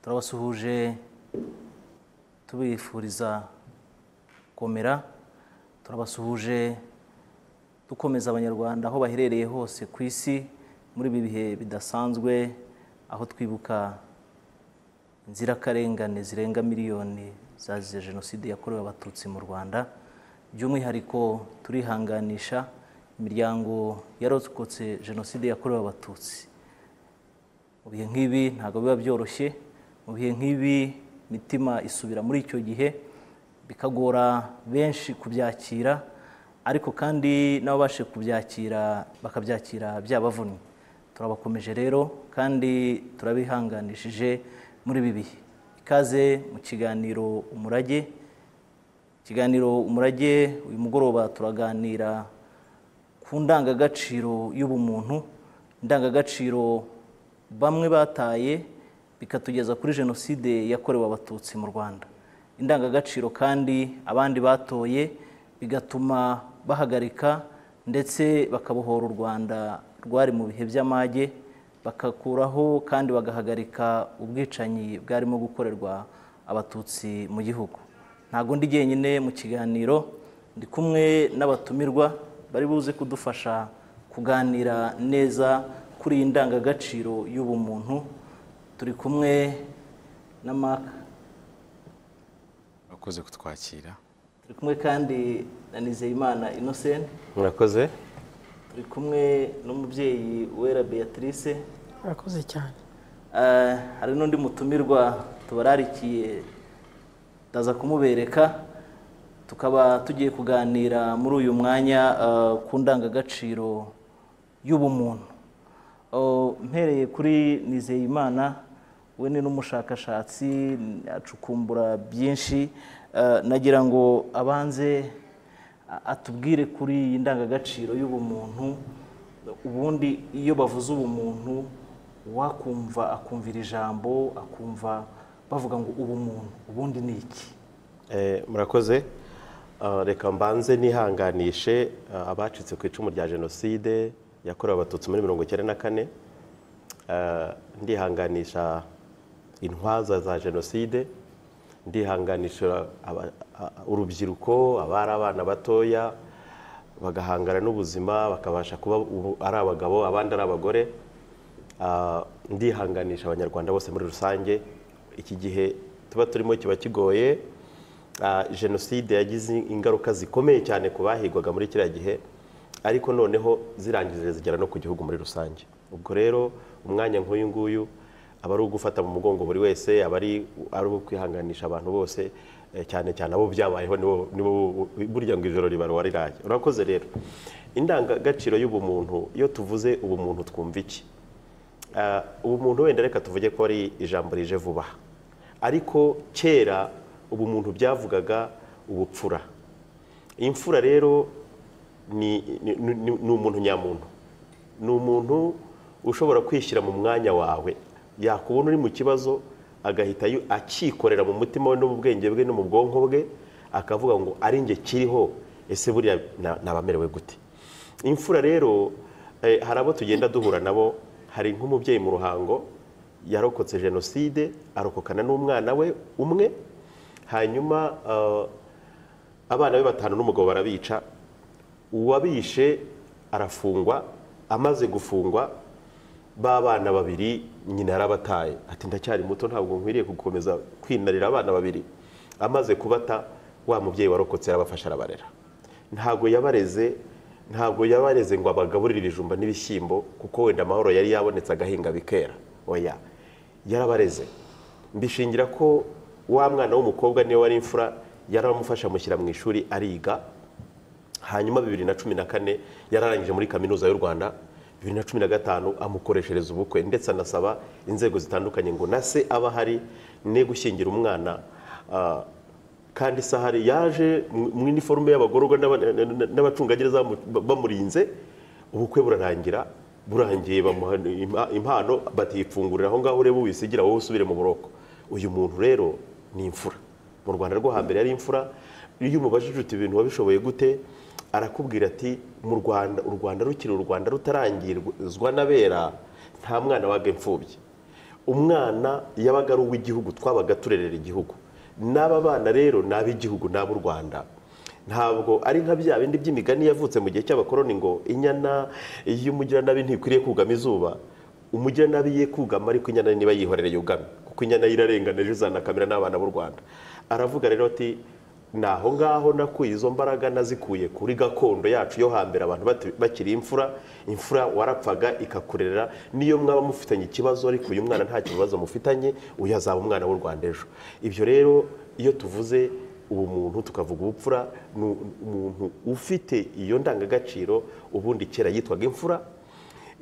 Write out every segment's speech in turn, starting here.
turabasuhuje tubifuriza gukomera turabasuhuje dukomeza abanyarwanda aho baherereye hose ku isi muri ibi bihe bidasanzwe aho twibuka inzirakarengane zirenga miliyoni zazize jenoside yakorewe abatutsi mu rwanda by'umwihariko turihanganisha imiryango yarokotse jenoside yakorewe abatutsi mu bihe nk'ibi ntabwo biba byoroshye mu bihe nk'ibi imitima isubira muri icyo gihe bikagora benshi kubyakira ariko kandi n'ababashe kubyakira bakabyakira byabavunnye turabakomeje rero kandi turabihanganishije muri ibi bihe ikaze mu kiganiro umurage ikiganiro umurage uyu mugoroba turaganira ku ndangagaciro y'ubumuntu indangagaciro bamwe bataye bikatugeza kuri jenoside yakorewe abatutsi mu rwanda indangagaciro kandi abandi batoye bigatuma bahagarika ndetse bakabohora u rwanda rwari mu bihe by'amage bakakuraho kandi bagahagarika ubwicanyi bwarimo gukorerwa abatutsi mu gihugu ntabwo ndi jyenyine mu kiganiro ndi kumwe n'abatumirwa bari buze kudufasha kuganira neza kuri iyi ndangagaciro y'ubumuntu turi kumwe na maka urakoze kutwakira turi kumwe kandi na nizeyimana innocent murakoze turi kumwe n'umubyeyi wera beatrice urakoze cyane Eh, hari n'undi mutumirwa tubararikiye ndaza kumubereka tukaba tugiye kuganira muri uyu mwanya eh, ku ndangagaciro y'ubumuntu Oh, mpereye kuri nizeyimana we ni n'umushakashatsi acukumbura byinshi Eh, nagira ngo abanze a- atubwire kuri iyi ndangagaciro y'ubumuntu ubundi iyo bavuze ubumuntu wakumva akumvira ijambo akumva bavuga ngo ubumuntu ubundi ni iki Eh, murakoze Ah, reka mbanze nihanganishe ah, abacitse ku icumu rya jenoside yakorewe abatutsi muri mirongo icyenda na kane Ah, ndihanganisha intwaza za jenoside ndihanganisha aba- a- a- urubyiruko abari abana batoya bagahangana n'ubuzima bakabasha kuba ubu ari abagabo abandi ari abagore Ah, ndihanganisha abanyarwanda bose muri rusange iki gihe tuba turimo kiba kigoye Ah, jenoside yagize ingaruka zikomeye cyane ku bahigwaga muri kiriya gihe ariko noneho zirangije zigera no ku gihugu muri rusange ubwo rero umwanya nk'uyu nguyu aba ari ugufata mu mugongo buri wese aba ari ari uwo kwihanganisha abantu bose eh, cyane cyane abo byabayeho nibo nibo burya ngo ijoro ribarura riraye urakoze rero indangagaciro y'ubumuntu iyo tuvuze ubumuntu twumva iki Ah, ubumuntu wenda reka tuvuge ko ari ijambo rije vuba ariko kera ubumuntu byavugaga ubupfura imfura rero ni, ni, ni, ni umuntu nyamuntu ni umuntu ushobora kwishyira mu mwanya wawe yakubona uri mu kibazo agahita yu- akikorera mu mutima we no mu bwenge bwe no mu bwonko bwe akavuga ngo ari njye kiriho ese buriya na- nabamerewe gute imfura rero eh, hari abo tugenda duhura nabo hari nk'umubyeyi mu ruhango yarokotse jenoside arokokana n'umwana we umwe hanyuma eh, abana be batanu n'umugabo barabica uwabishe arafungwa amaze gufungwa ba bana babiri nyina yarabataye ati ndacyari muto ntabwo nkwiriye gukomeza kwinarira abana babiri amaze kubata wa mubyeyi warokotse yarabafasha arabarera ntabwo yabareze ntabwo yabareze ngo abagaburire ibijumba n'ibishyimbo kuko wenda amahoro yari yabonetse agahinga bikera oya yarabareze mbishingira ko wa mwana w'umukobwa niwe wari imfura yaramufasha amushyira mu ishuri ariga hanyuma bibiri na cumi na kane yararangije muri kaminuza y'u rwanda bibiri na cumi na gatanu amukoreshereza ubukwe ndetse anasaba inzego zitandukanye ngo na se aba ahari ne gushyingira umwana ah, kandi sahari yaje mu- mu iniforume y'abagororwa n'aba- n'abacungagereza bamu- bamurinze ubukwe burarangira burangiye bamuha impa- impano batiyipfungurira aho ngaho urebe wisigira wowe usubire mu buroko uyu muntu rero ni imfura mu rwanda rwo hambere yari imfura iyo umubajije uti ibintu wabishoboye gute arakubwira ati mu rwanda u rwanda rukiri u rwanda rutarangizwa n'abera nta mwana waga imfubyi umwana yabaga ari uw'igihugu twabaga turerera igihugu n'aba bana rero ni ab'igihugu ni ab'u rwanda ntabwo ari nka bya bindi by'imigani yavutse mu gihe cy'abakoroni ngo inyana y'umugiranabi ntikwiriye kugama izuba umugiranabi ye kugama ariko inyana niba yihorera yugame kuko inyana ye irarengana ejo izanakamira n'abana b'u rwanda aravuga rero ati ni aho ngaho nakuye izo mbaraga nazikuye kuri gakondo yacu yo hambere abantu bati- bakiri imfura imfura warapfaga ikakurera niyo mwaba mufitanye ikibazo ariko uyu mwana nta kibazo mufitanye uyu azaba umwana w'u rwanda ejo ibyo rero iyo tuvuze ubumuntu tukavuga ubupfura ni umuntu ufite iyo ndangagaciro ubundi kera yitwaga imfura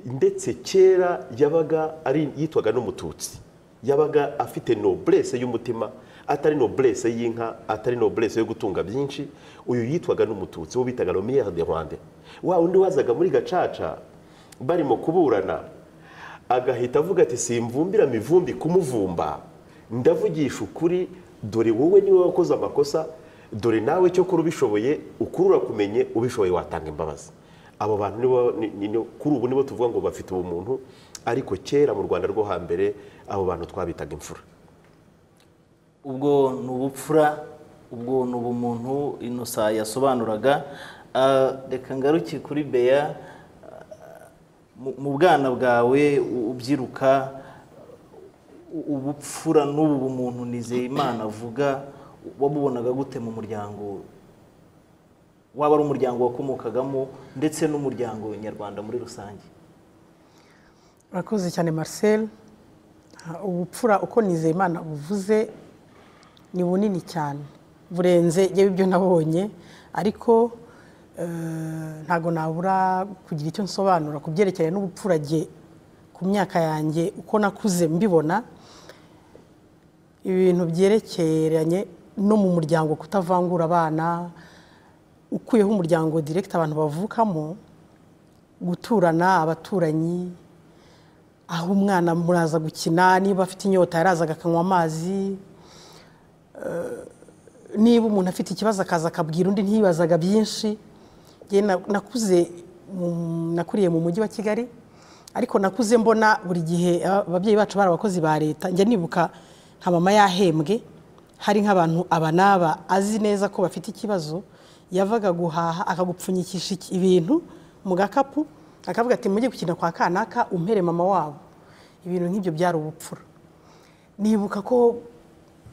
ndetse kera yabaga ari yitwaga n'umututsi yabaga afite noblesse y'umutima atari noblesse y'inka atari noblesse yo gutunga byinshi uyu yitwaga n'umututsi wo bitaga lomiyere de rwanda wa undi wazaga muri gacaca barimo kuburana agahita avuga ati simvumbira mivumbi kumuvumba ndavugisha ukuri dore wowe niwe wakoze amakosa dore nawe cyo kuri ubishoboye ukuri urakumenye ubishoboye watanga imbabazi abo bantu nibo- ni- ni- ni- kuri ubu nibo tuvuga ngo bafite ubumuntu ariko kera mu rwanda rwo hambere abo bantu twabitaga imfura ubwo ni ubupfura ubwo ni ubumuntu inosa yasobanuraga Ah, reka ngaruke kuri beya Ah, mu- mu bwana bwawe u- ubyiruka u- ubupfura n'ubu bumuntu nizeyimana avuga wabubonaga gute mu muryango waba ari umuryango wakomokagamo ndetse n'umuryango nyarwanda muri rusange urakoze cyane marcel Ah, ubupfura uko nizeyimana buvuze ni bunini cyane burenze yewe ibyo nabonye ariko eh, ntabwo nabura kugira icyo nsobanura ku byerekeranye n'ubupfura jye ku myaka yanjye uko nakuze mbibona ibintu byerekeranye no mu muryango kutavangura abana ukuyeho umuryango direkiti abantu bavukamo guturana abaturanyi aho umwana muraza gukina niba afite inyota yarazaga akanywa amazi Eh, niba umuntu afite ikibazo akaza akabwira undi ntiyibazaga byinshi Njye na- nakuze mu- nakuriye mu mujyi wa kigali ariko nakuze mbona buri gihe aba- ababyeyi bacu bari abakozi ba leta njya nibuka nka mama yahembwe hari nk'abantu aba n'aba azi neza ko bafite ikibazo yavaga guhaha akagupfunyikisha iki- ibintu mu gakapu akavuga ati mujye gukina kwa kanaka umpere mama wabo ibintu nk'ibyo byari ubupfura nibuka ko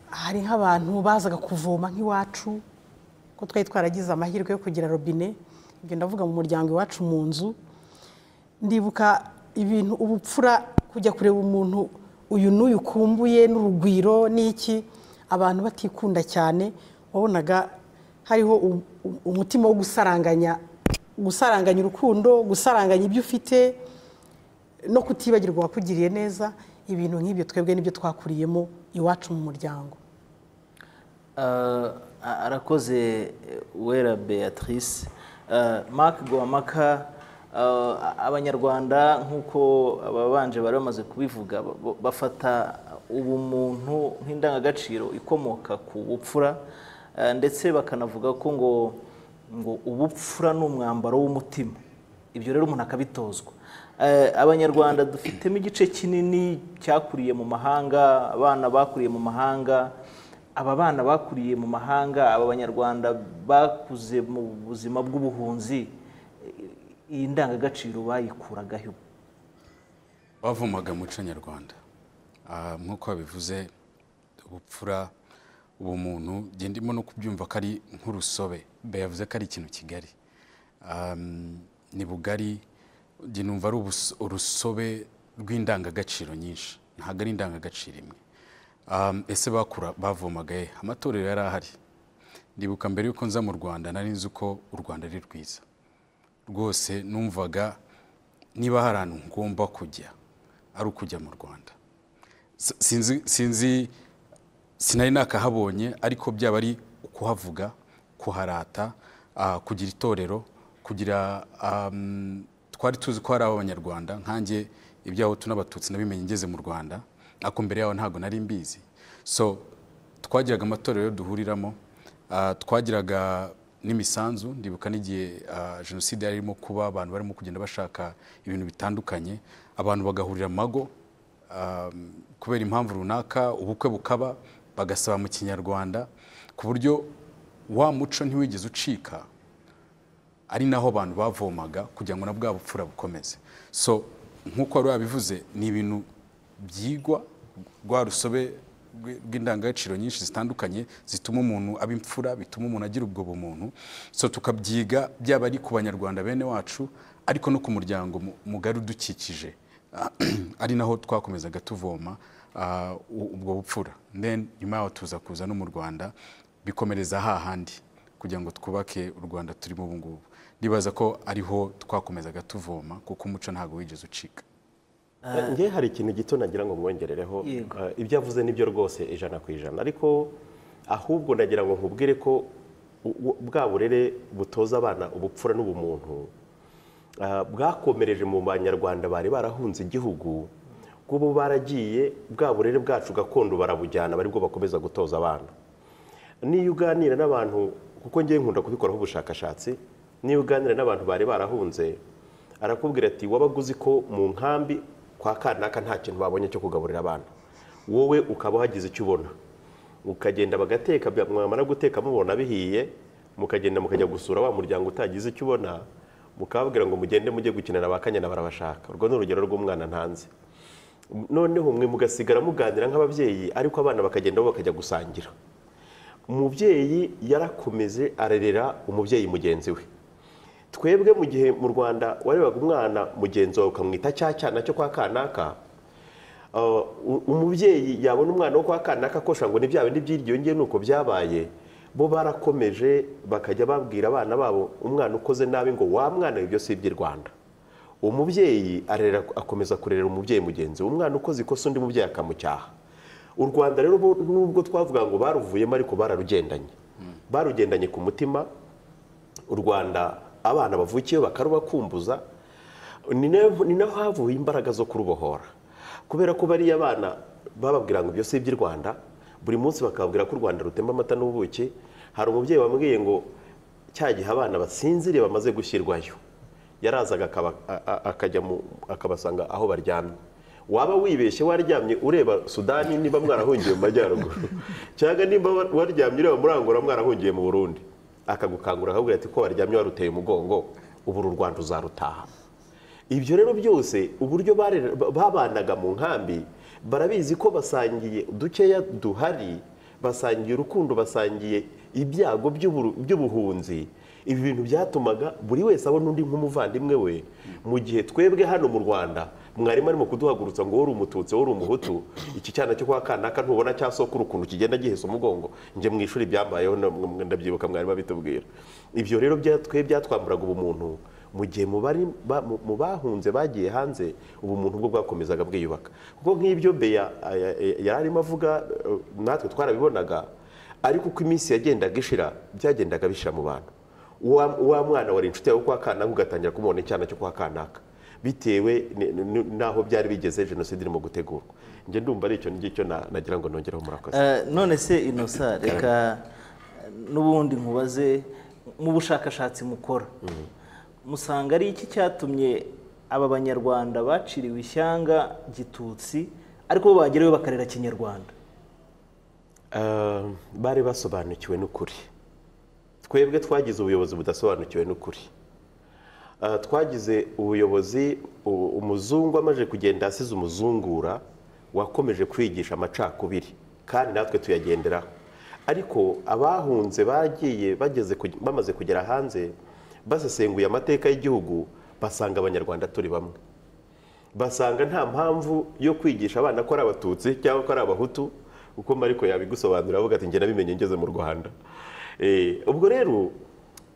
hari nk'abantu bazaga kuvoma nk'iwacu ko twari twaragize amahirwe yo kugira robine ibyo ndavuga mu muryango iwacu mu nzu ndibuka ibintu ubupfura kujya kureba umuntu uyu n'uyu ukumbuye n'urugwiro n'iki abantu batikunda cyane wabonaga hariho u- u- umutima wo gusaranganya gusaranganya urukundo gusaranganya ibyo ufite no kutibagirwa uwakugiriye neza ibintu nk'ibyo twebwe nibyo twakuriyemo iwacu mu muryango Ah, arakoze eh, uwera beatrice Ah, mark guhamaka ah, abanyarwanda nk'uko ababanje bari bamaze kubivuga ba- ba- bafata ubumuntu nk'indangagaciro ikomoka ku bupfura ah, ndetse bakanavuga ko ngo ngo ubupfura ni umwambaro w'umutima ibyo rero umuntu akabitozwa Eh, abanyarwanda dufitemo igice kinini cyakuriye mu mahanga abana bakuriye mu mahanga aba bana bakuriye mu mahanga aba banyarwanda bakuze mu buzima bw'ubuhunzi eh, iyi ndangagaciro bayikuragaho bavumaga umuco nyarwanda Ah, nk'uko babivuze ubupfura ubumuntu njye ndimo no kubyumva ko ari nk'urusobe Be yavuze ko ari ikintu kigari Ah, ni bugari njye numva ari ubus- urusobe rw'indangagaciro nyinshi ntabwo ari indangagaciro imwe Ah, ese bakura bavumaga he amatorero yari ahari ndibuka mbere y'uko nza mu rwanda nari nzi uko u rwanda ari rwiza rwose numvaga niba hari ahantu ngomba kujya ari ukujya mu rwanda S- sinzi sinzi sinari nakahabonye ariko byaba ari ukuhavuga kuharata ah, kugira itorero kugira am, twari tuzi ko hari abanyarwanda nkanjye ibyahutu n'abatutsi nabimenye ngeze mu rwanda ariko mbere yaho ntabwo nari mbizi so twagiraga amatorero duhuriramo ah, twagiraga n'imisanzu ndibuka n'igihe ah, jenoside yari irimo kuba abantu barimo kugenda bashaka ibintu bitandukanye abantu bagahurira amago kubera impamvu runaka ubukwe bukaba bagasaba mu kinyarwanda ku buryo wa muco ntiwigeze ucika ari naho abantu bavomaga kugira ngo na bwa bupfura bukomeze so nk'uko wari wabivuze ni ibintu byigwa rwa rusobe rw- rw'indangagaciro nyinshi zitandukanye zituma umuntu aba imfura bituma umuntu agira ubwo bumuntu so tukabyiga byaba ari ku banyarwanda bene wacu ariko no ku muryango mu- mugari udukikije ari naho twakomezaga tuvoma ah, u- ubwo bupfura then nyuma yaho tuza kuza no mu rwanda bikomereza hahandi kugira ngo twubake u rwanda turimo ubu ngubu ndibaza ko ariho twakomezaga tuvoma kuko umuco ntabwo wigeze ucika ngewe hari ikintu gito nagira ngo mwongerereho Yego. Eh, ibyo avuze nibyo rwose ijana ku ijana ariko ahubwo nagira ngo nkubwire ko u- u- bwa burere butoza abana ubupfura n'ubumuntu eh, bwakomereje mu banyarwanda bari barahunze igihugu bw'ubu baragiye bwa burere bwacu gakondo barabujyana bari bwo bakomeza gutoza abana niyo uganira n'abantu kuko ngewe nkunda kubikoraho ubushakashatsi niyo uganira n'abantu bari barahunze arakubwira ati wabaga uzi ko mu nkambi kwa kanaka nta kintu babonye cyo kugaburira abana wowe ukaba uhagize icyo ubona ukagenda bagateka bya- mwamara guteka mubona bihiye mukagenda mukajya gusura wa muryango utagize icyo ubona mukababwira ngo mugende mujye gukinana ba kanyana barabashaka urwo ni urugero rw'umwana ntanze noneho mwe mugasigara muganira nk'ababyeyi ariko abana bakagenda bo bakajya gusangira umubyeyi yarakomeze arerera umubyeyi mugenzi we twebwe mu gihe mu rwanda warebaga umwana mugenzi wawe ukamwita cya cyana cyo kwa kanaka Uh, u- umubyeyi yabona umwana wo kwa kanaka akosha ngo ni bya bindi by'iryo ngiye nuko byabaye bo barakomeje bakajya babwira abana babo umwana ukoze nabi ngo wa mwana ibyo si iby'i rwanda umubyeyi arera akomeza kurera umubyeyi mugenzi we umwana ukoze ikosa undi mubyeyi akamucyaha u rwanda rero bo- nubwo twavuga ngo baruvuyemo ariko bararugendanye barugendanye ku mutima u rwanda abana bavukiyeho bakarubakumbuza ni na- ni naho havuye imbaraga zo kurubohora kubera ko bariya abana bababwira ngo ibyo si iby'i rwanda buri munsi bakababwira ko u rwanda rutemba amata n'ubuki hari umubyeyi wambwiye ngo cya gihe abana basinziriye bamaze gushyirwayo yarazaga akaba- a- a- akajya mu- akabasanga aho baryamye waba wibeshye waryamye ureba sudani niba mwarahungiye mu majyaruguru cyangwa niba wa- waryamye ureba muri angola mwarahungiye mu burundi akagukangura akakubwira ati ko waryamye waruteye umugongo ubu uru rwanda uzarutaha ibyo rero byose uburyo barera- ba- babanaga mu nkambi barabizi ko basangiye dukeya duhari basangiye urukundo basangiye ibyago by'uburu- by'ubuhunzi ibi bintu byatumaga buri wese abona undi nk'umuvandimwe we mu gihe twebwe hano mu rwanda mwarimu arimo kuduhagurutsa ngo wowe uri umututsi wowe uri umuhutu iki cyana cyo kwa kanaka ntubona cya sokuru ukuntu kigenda gihese umugongo njye mu ishuri byambayeho na- ndabyibuka mwarimu abitubwira ibyo rero bya- twe byatwamburaga ubumuntu mu gihe mu bari ba- mu- mu bahunze bagiye hanze ubumuntu bwo bwakomezaga bwiyubaka kuko nk'ibyo beya aya- aya- yari arimo avuga eh, natwe twarabibonaga ariko uko iminsi yagendaga ishira byagendaga bishira mu bantu Uwa- wa mwana wari inshuti yawe kwa kanaka ugatangira kumubona icyana cyo kwa kanaka bitewe ni- ni- n'aho byari bigeze jenoside irimo gutegurwa njye ndumva ari icyo ngicyo na- nagira ngo nongereho murakoze Eh, none se inosa reka n'ubundi nkubaze mu bushakashatsi mukora musanga ari iki cyatumye aba banyarwanda baciriwe ishyanga gitutsi ariko bo bagerayo bakarera kinyarwanda Eh, bari basobanukiwe n'ukuri twebwe twagize ubuyobozi budasobanukiwe n'ukuri Eh, twagize ubuyobozi u- umuzungu amaze kugenda asize umuzungura wakomeje kwigisha amacakubiri kandi natwe tuyagenderaho ariko abahunze bagiye bageze ku- bamaze kugera hanze basesenguye amateka y'igihugu basanga abanyarwanda turi bamwe basanga nta mpamvu yo kwigisha abana ko ari abatutsi cyangwa ko ari abahutu kuko mariko yabigusobanurira avuga ati njye nabimenye ngeze mu rwanda Eh, ubwo rero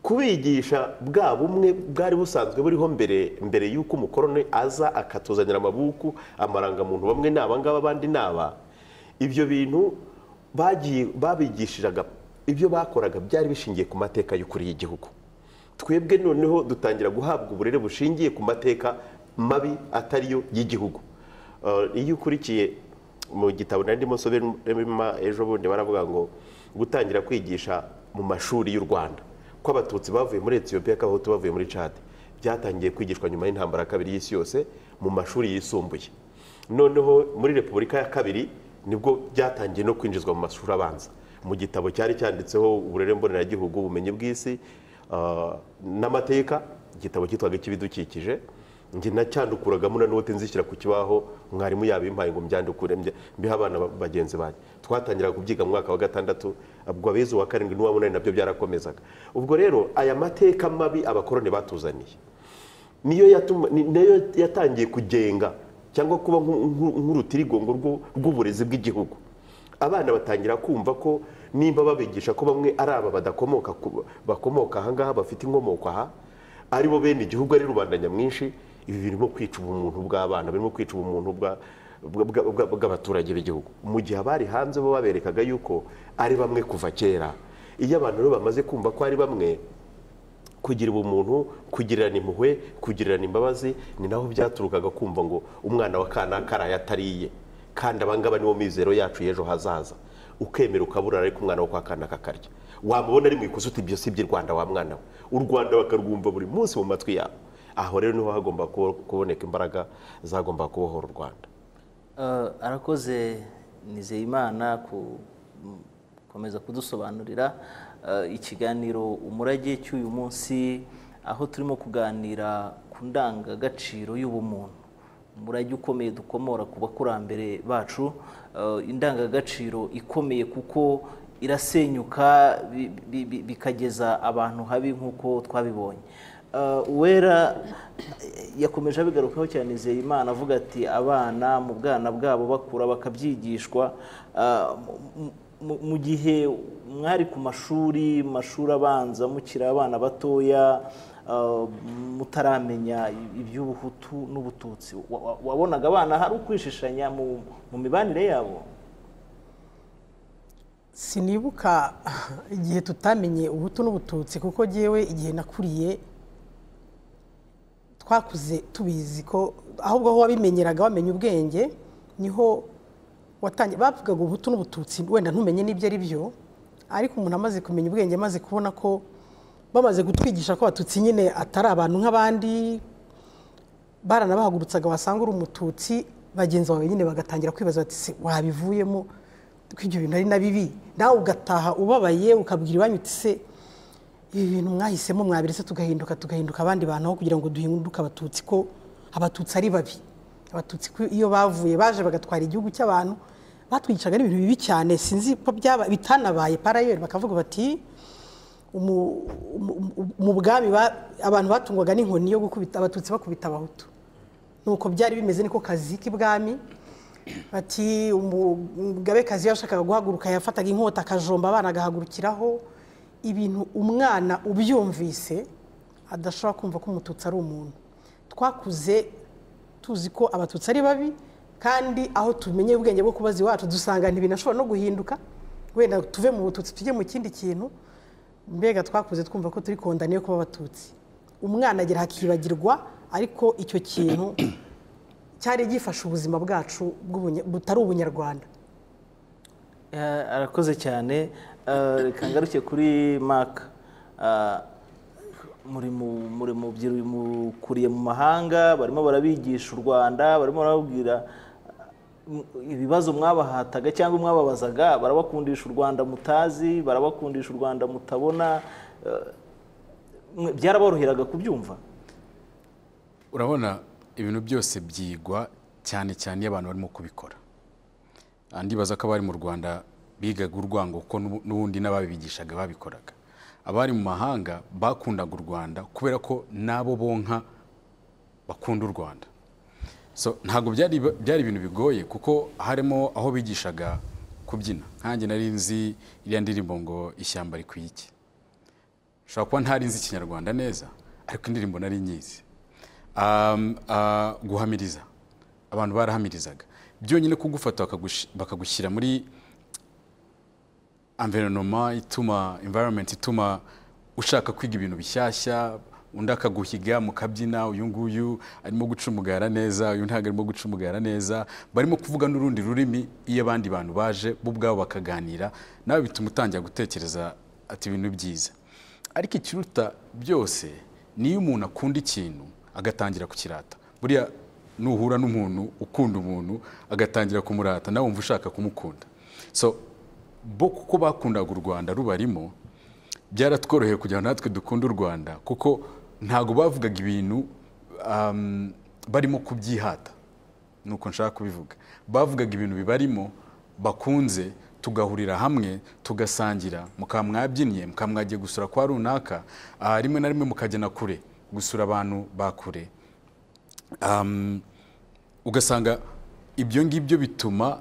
kubigisha bwa bumwe bwari busanzwe buriho mbere mbere y'uko umukoroni aza akatuzanira amabuku amarangamuntu bamwe ni abangaba abandi ni aba ibyo bintu bagiye babigishiraga ibyo bakoraga byari bishingiye ku mateka y'ukuri y'igihugu twebwe noneho dutangira guhabwa uburere bushingiye ku mateka mabi atari yo y'igihugu Uh, iyo ukurikiye mu gitabo nari ndimo nsoberamo ejo bundi baravuga ngo gutangira kwigisha mu mashuri y'u rwanda ko abatutsi bavuye muri etiyopiya ko abahutu bavuye muri cadi byatangiye kwigishwa nyuma y'intambara ya kabiri y'isi yose mu mashuri yisumbuye noneho muri repubulika ya kabiri nibwo byatangiye no kwinjizwa mu mashuri abanza mu gitabo cyari cyanditseho uburere mboneragihugu ubumenyi bw'isi ah, n'amateka igitabo cyitwaga icy'ibidukikije njye nacyandukuragamo na note nzishyira ku kibaho mwarimu yabimpaye ngo mbyandukure mbye- mbihe abana ba- bagenzi banjye twatangiraga kubyiga mu mwaka wa gatandatu ubwo abize uwa karindwi n'uwamunani nabyo byarakomezaga ubwo rero aya mateka mabi abakoroni batuzaniye niyo yatuma- ni- niyo yatangiye kugenga cyangwa kuba nku- nku- nk'urutirigongo rw'u- rw'uburezi bw'igihugu abana batangira kumva ko nimba babigisha ko bamwe ari aba badakomoka ku- bakomoka ahangaha bafite inkomoko aha ari bo bene igihugu ari rubanda nyamwinshi ibi birimo kwica ubumuntu bw'abana birimo kwica ubumuntu bwa- bwa- bwa- bwa- bw'abaturage b'igihugu mu gihe abari hanze bo baberekaga yuko ari bamwe kuva kera iyo abantu rero bamaze kumva ko ari bamwe kugira ubumuntu kugirirana impuhwe kugirirana imbabazi ni naho byaturukaga kumva ngo umwana wa kanaka araye atariye kandi abangaba nibo mizero yacu y'ejo hazaza ukemera ukabura ariko umwana wo kwa kanaka akarya wamubona ari mu ikosa uti ibyo si iby'i rwanda wa mwana we u rwanda bakarwumva buri munsi mu matwi yabo aho rero niho hagomba kubo- kuboneka imbaraga zagomba kubohora u rwanda Eh, arakoze nizeyimana ku- gukomeza kudusobanurira eh, ikiganiro umurage cy'uyu munsi aho turimo kuganira ku ndangagaciro y'ubumuntu umurage ukomeye dukomora ku bakurambere bacu eh, indangagaciro ikomeye kuko irasenyuka bi- bi- bi- bikageza abantu habi nk'uko twabibonye Eh, uwera yakomeje abigarukaho cyane Nizeyimana avuga ati abana mu bwana bwabo bakura bakabyigishwa eh, mu- mu- mu gihe mwari ku mashuri mu mashuri abanza mukiri abana batoya eh, mutaramenya iby'ubuhutu n'ubututsi wa- wa- wabonaga abana hari ukwishishanya mu- mu mibanire yabo sinibuka igihe tutamenye ubuto n'ubututsi kuko ngewe igihe nakuriye twakuze tubizi ko ahubwo aho wabimenyeraga wamenya ubwenge niho watangiye bavugaga ubuto n'ubututsi wenda ntumenye n'ibyo ari byo ariko umuntu amaze kumenya ubwenge amaze kubona ko bamaze kutwigisha ko abatutsi nyine atari abantu nk'abandi baranabahagurutsaga wasanga uri umututsi bagenzi bawe nyine bagatangira kwibaza bati se wabivuyemo ko ibyo bintu ari na bibi nawe ugataha ubabaye ukabwira iwanyu uti se ibi bintu mwahisemo mwabiretse tugahinduka tugahinduka abandi bantu aho kugira ngo duhinduke abatutsi ko abatutsi ari babi abatutsi ko iyo bavuye baje bagatwara igihugu cy'abantu batwigishaga n'ibintu bibi cyane sinzi ko byaba bitanabaye parayeri bakavuga bati umu- umu- umu- mu bwami ba- abantu batungwaga n'inkoni yo gukubita abatutsi bakubita abahutu nuko byari bimeze niko kazi k'ibwami bati umugabekazi iyo yashakaga guhaguruka yafataga inkota akajomba abana agahagurukiraho ibintu umwana ubyumvise adashobora kumva ko umututsi ari umuntu twakuze tuzi ko abatutsi ari babi kandi aho tumenye ubwenge bwo kubaza iwacu dusanga ntibinashobora no guhinduka wenda tuve mu bututsi tujye mu kindi kintu mbega twakuze twumva ko turi kondaniye kuba abatutsi umwana agera hakibagirwa ariko icyo kintu cyari gifasha ubuzima bwacu bw'ubunya- butari ubunyarwanda Eh, arakoze cyane Eh, reka ngaruke kuri maka muri mu muri mu byiru- mukuriye mu mahanga barimo barabigisha u rwanda barimo barababwira eh, ibibazo mwabahataga cyangwa mwababazaga barabakundisha u rwanda mutazi barabakundisha u rwanda mutabona eh, mwe- byaraboroheraga kubyumva urabona ibintu byose byigwa cyane cyane iyo abantu barimo kubikora Ah, ndibaza ko abari mu rwanda bigaga urwango kuko n'ubu- n'ubundi n'ababibigishaga babikoraga abari mu mahanga bakundaga u rwanda kubera ko n'abo bonka bakunda u rwanda so ntabwo byari byari ibintu bigoye kuko harimo aho bigishaga kubyina nkanjye nari nzi iriya ndirimbo ngo ishyamba rikwiye iki ushobora kuba ntari nzi ikinyarwanda neza ariko indirimbo nari nyizi Um, ah, guhamiriza abantu barahamirizaga byonyine kugufata bakagush- bakagushyira muri environoma ituma environment ituma ushaka kwiga ibintu bishyashya undi akaguhiga mukabyina uyu nguyu arimo guca umugara neza uyu ntabwo arimo guca umugara neza barimo kuvuga n'urundi rurimi iyo abandi bantu baje bo ubwabo bakaganira nawe bituma utangira gutekereza ati ibintu byiza ariko ikiruta byose niyo umuntu akunda ikintu agatangira kukirata buriya nuhura n'umuntu ukunda umuntu agatangira kumurata nawe wumva ushaka kumukunda so bo kuko bakundaga u rwanda rubarimo byaratworoheye kugira ngo natwe dukunde u rwanda kuko ntabwo bavugaga ibintu um, barimo kubyihata nuko nshaka kubivuga bavugaga ibintu bibarimo bakunze tugahurira hamwe tugasangira mukaba mwabyinnye mukaba mwagiye gusura kwa runaka ah, rimwe na rimwe mukajya na kure gusura abantu ba kure Um, ugasanga ibyo ngibyo bituma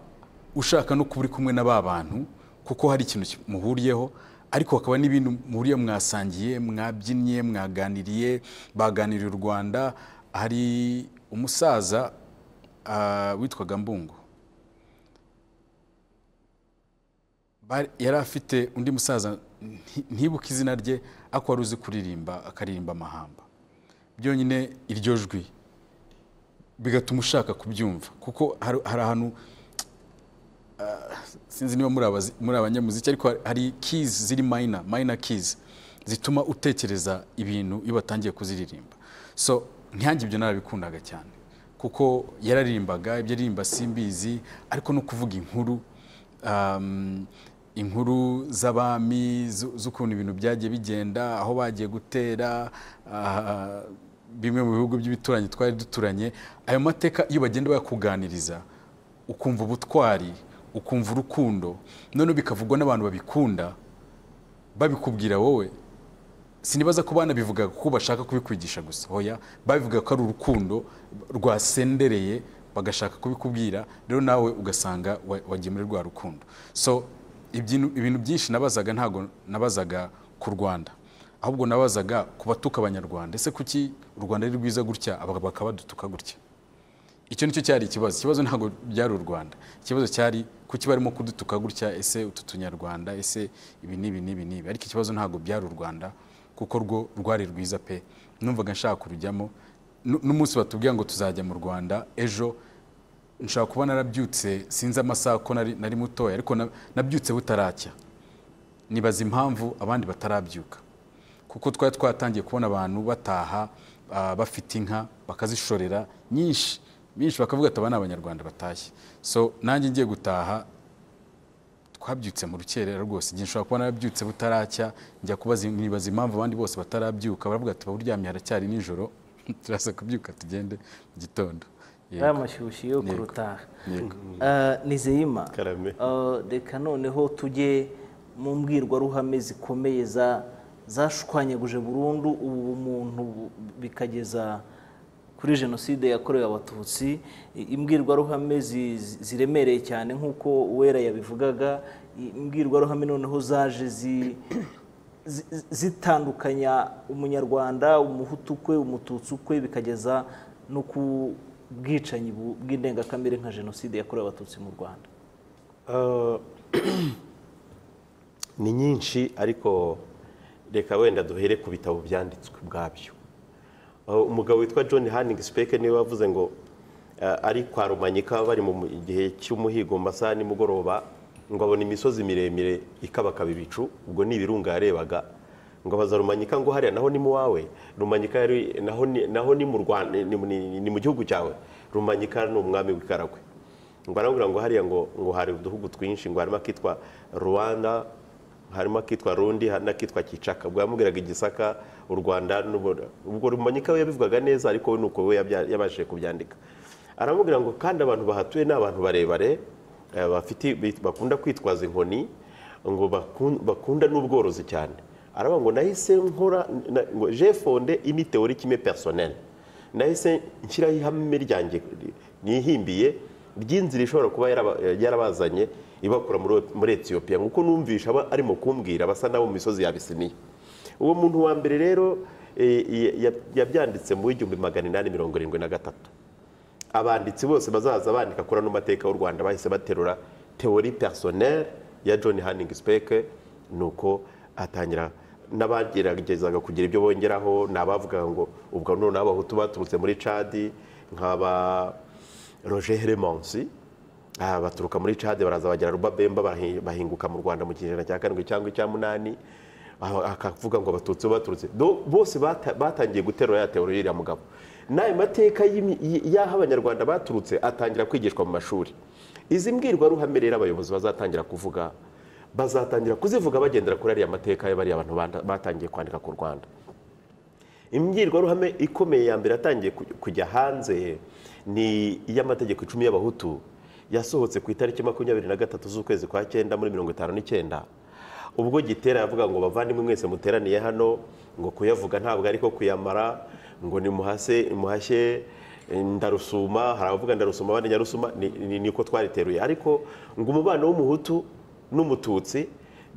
ushaka no kuba uri kumwe na ba bantu kuko hari ikintu muhuriyeho ariko hakaba n'ibintu muhuriye mwasangiye mwabyinnye mwaganiriye baganiriye u rwanda hari umusaza ah, witwaga mbungo Bari- yari afite undi musaza nti- ntibuke izina rye ariko wari uzi kuririmba akaririmba amahamba byonyine iryo jwi bigatuma ushaka kubyumva kuko hari hari ahantu ah, sinzi niba muri abazi- muri abanyamuziki ariko hari- hari keys ziri mayina mayina keys zituma utekereza ibintu iyo batangiye kuziririmba so ntihange ibyo narabikundaga cyane kuko yararimbaga ibyo aririmba simbizi ariko no kuvuga inkuru um, inkuru z'abami zu- z'ukuntu ibintu byagiye bigenda aho bagiye gutera ah, bimwe mu bihugu by'ibituranyi twari duturanye ayo mateka iyo bagenda bayakuganiriza ukumva ubutwari ukumva urukundo noneho bikavugwa n'abantu babikunda babikubwira wowe sinibaza ko banabivuga kuko bashaka kubikwigisha gusa hoya babivuga ko ari urukundo rwasendereye bagashaka kubikubwira rero nawe ugasanga wa- wagiye muri rwa rukundo so ibyinu- ibintu byinshi nabazaga ntabwo nabazaga ku rwanda ahubwo nabazaga ku batuka abanyarwanda ese kuki u rwanda ari rwiza gutya aba bakaba badutuka gutya icyo nicyo cyari ikibazo ikibazo ntabwo byari u rwanda ikibazo cyari kuki barimo kudutuka gutya ese utu tunyarwanda ese ibi n'ibi n'ibi n'ibi ariko ikibazo ntabwo byari u rwanda kuko rwo rwari rwiza pe numvaga nshaka kurujyamo Nu- n'umunsi batubwira ngo tuzajya mu rwanda ejo nshaka kuba narabyutse sinzi amasaha ko nari nari mutoya ariko na- nabyutse butaracya nibaza impamvu abandi batarabyuka kuko twari twatangiye kubona abantu bataha ah, bafite inka bakazishorera nyinshi nyinshi bakavuga ati aba ni abanyarwanda batashye so nanjye ngiye gutaha twabyutse mu rukerera rwose igihe nshobora kuba narabyutse butaracya njya kubaza nibaza impamvu abandi bose batarabyuka baravuga ati baburyamye haracyari nijoro turaza kubyuka tugende mu gitondo Yego. ari amashyushyu yo Yego. kurutaha Yego. Eh, nizeyima Karame. Eh, reka noneho tujye mu mbwirwaruhame zikomeye za zashwanyaguje burundu ubu umuntu bikageza kuri jenoside yakorewe abatutsi I- imbwirwaruhame zi- zi- ziremereye cyane nk'uko uwera yabivugaga I- imbwirwaruhame noneho zaje zi zi- zi- zitandukanya umunyarwanda umuhutu kwe umututsi kwe bikageza no ku bwicanyi bu- bw'indengakamere nka jenoside yakorewe abatutsi mu rwanda Uh, ni nyinshi ariko reka wenda duhere ku bitabo byanditswe ubwabyo Uh, umugabo witwa john hanning speke niwe wavuze ngo uh, ari kwa rumanyika bari mu gihe cy'umuhigo mu masaha nimugoroba ngo abona imisozi miremire ikabakaba ibicu ubwo ni ibirunga yarebaga ngo abaza rumanyika ngo hariya naho ni mu wawe rumanyika yari- naho ni- naho ni mu Rwanda- ni mu- ni- ni mu gihugu cyawe rumanyika ni umwami w'ikaragwe ngo arambwira ngo hariya ngo ngo hari uduhugu twinshi ngo harimo akitwa rwanda harimo akitwa rundi hari n'akitwa kicaka ubwo yamubwiraga igisaka u rwanda n'ubu- ubwo rumanyika we yabivugaga neza ariko we ni uko we yabya- yabashije kubyandika aramubwira ngo kandi abantu bahatuye ni abantu barebare eh, bafite bit- bakunda kwitwaza inkoni ngo bakun- bakunda n'ubworozi cyane aravuga ngo nahise nkora na- ngo je fonde ini teori kimwe personnel nahise nshyiraho ihame ryanjye nihimbiye ry'inzira ishobora kuba yaraba- yarabazanye ibakura muri- muri etiyopiya nk'uko numvisha aba arimo kumbwira basa n'abo mu misozi ya bisiniya uwo muntu wa mbere rero eh, ya- yabyanditse mu w'igihumbi magana inani mirongo irindwi na gatatu abanditsi bose bazaza bandika kuri ano mateka y'u rwanda bahise baterura teori personnel ya john hanning speke ni uko atangira n'abageragezaga kugira ibyo bongeraho ni abavuga ngo ubwo noneho n'abahutu baturutse muri cadi nk'aba roger heremonsi Ah, baturuka muri cadi baraza bagera rubabemba bahi- bahinguka mu rwanda mu kinyejana cya karindwi cyangwa icya munani Ah, akavuga ngo abatutsi bo baturutse Do- bose bata- batangiye guterura ya teori y'uriya mugabo n'ayo mateka y'imi- y- y'aho abanyarwanda baturutse atangira kwigishwa mu mashuri izi mbwirwaruhame rero abayobozi bazatangira kuvuga bazatangira kuzivuga bagendera kuri ariya mateka ya bariya bantu banda- batangiye kwandika ku rwanda imbwirwaruhame ikomeye ya mbere yatangiye kuj- kujya hanze ni iy'amategeko icumi y'abahutu yasohotse ku itariki makumyabiri na gatatu z'ukwezi kwa cyenda muri mirongo itanu n'icyenda ubwo gitera yavuga ngo bavandimwe mwese muteraniye hano ngo kuyavuga ntabwo ariko kuyamara ngo nimuhase muhashye eh, ndarusuma hari abavuga ndarusuma abandi nyarusuma ni- ni- niko twariteruye ariko ngo umubano w'umuhutu n'umututsi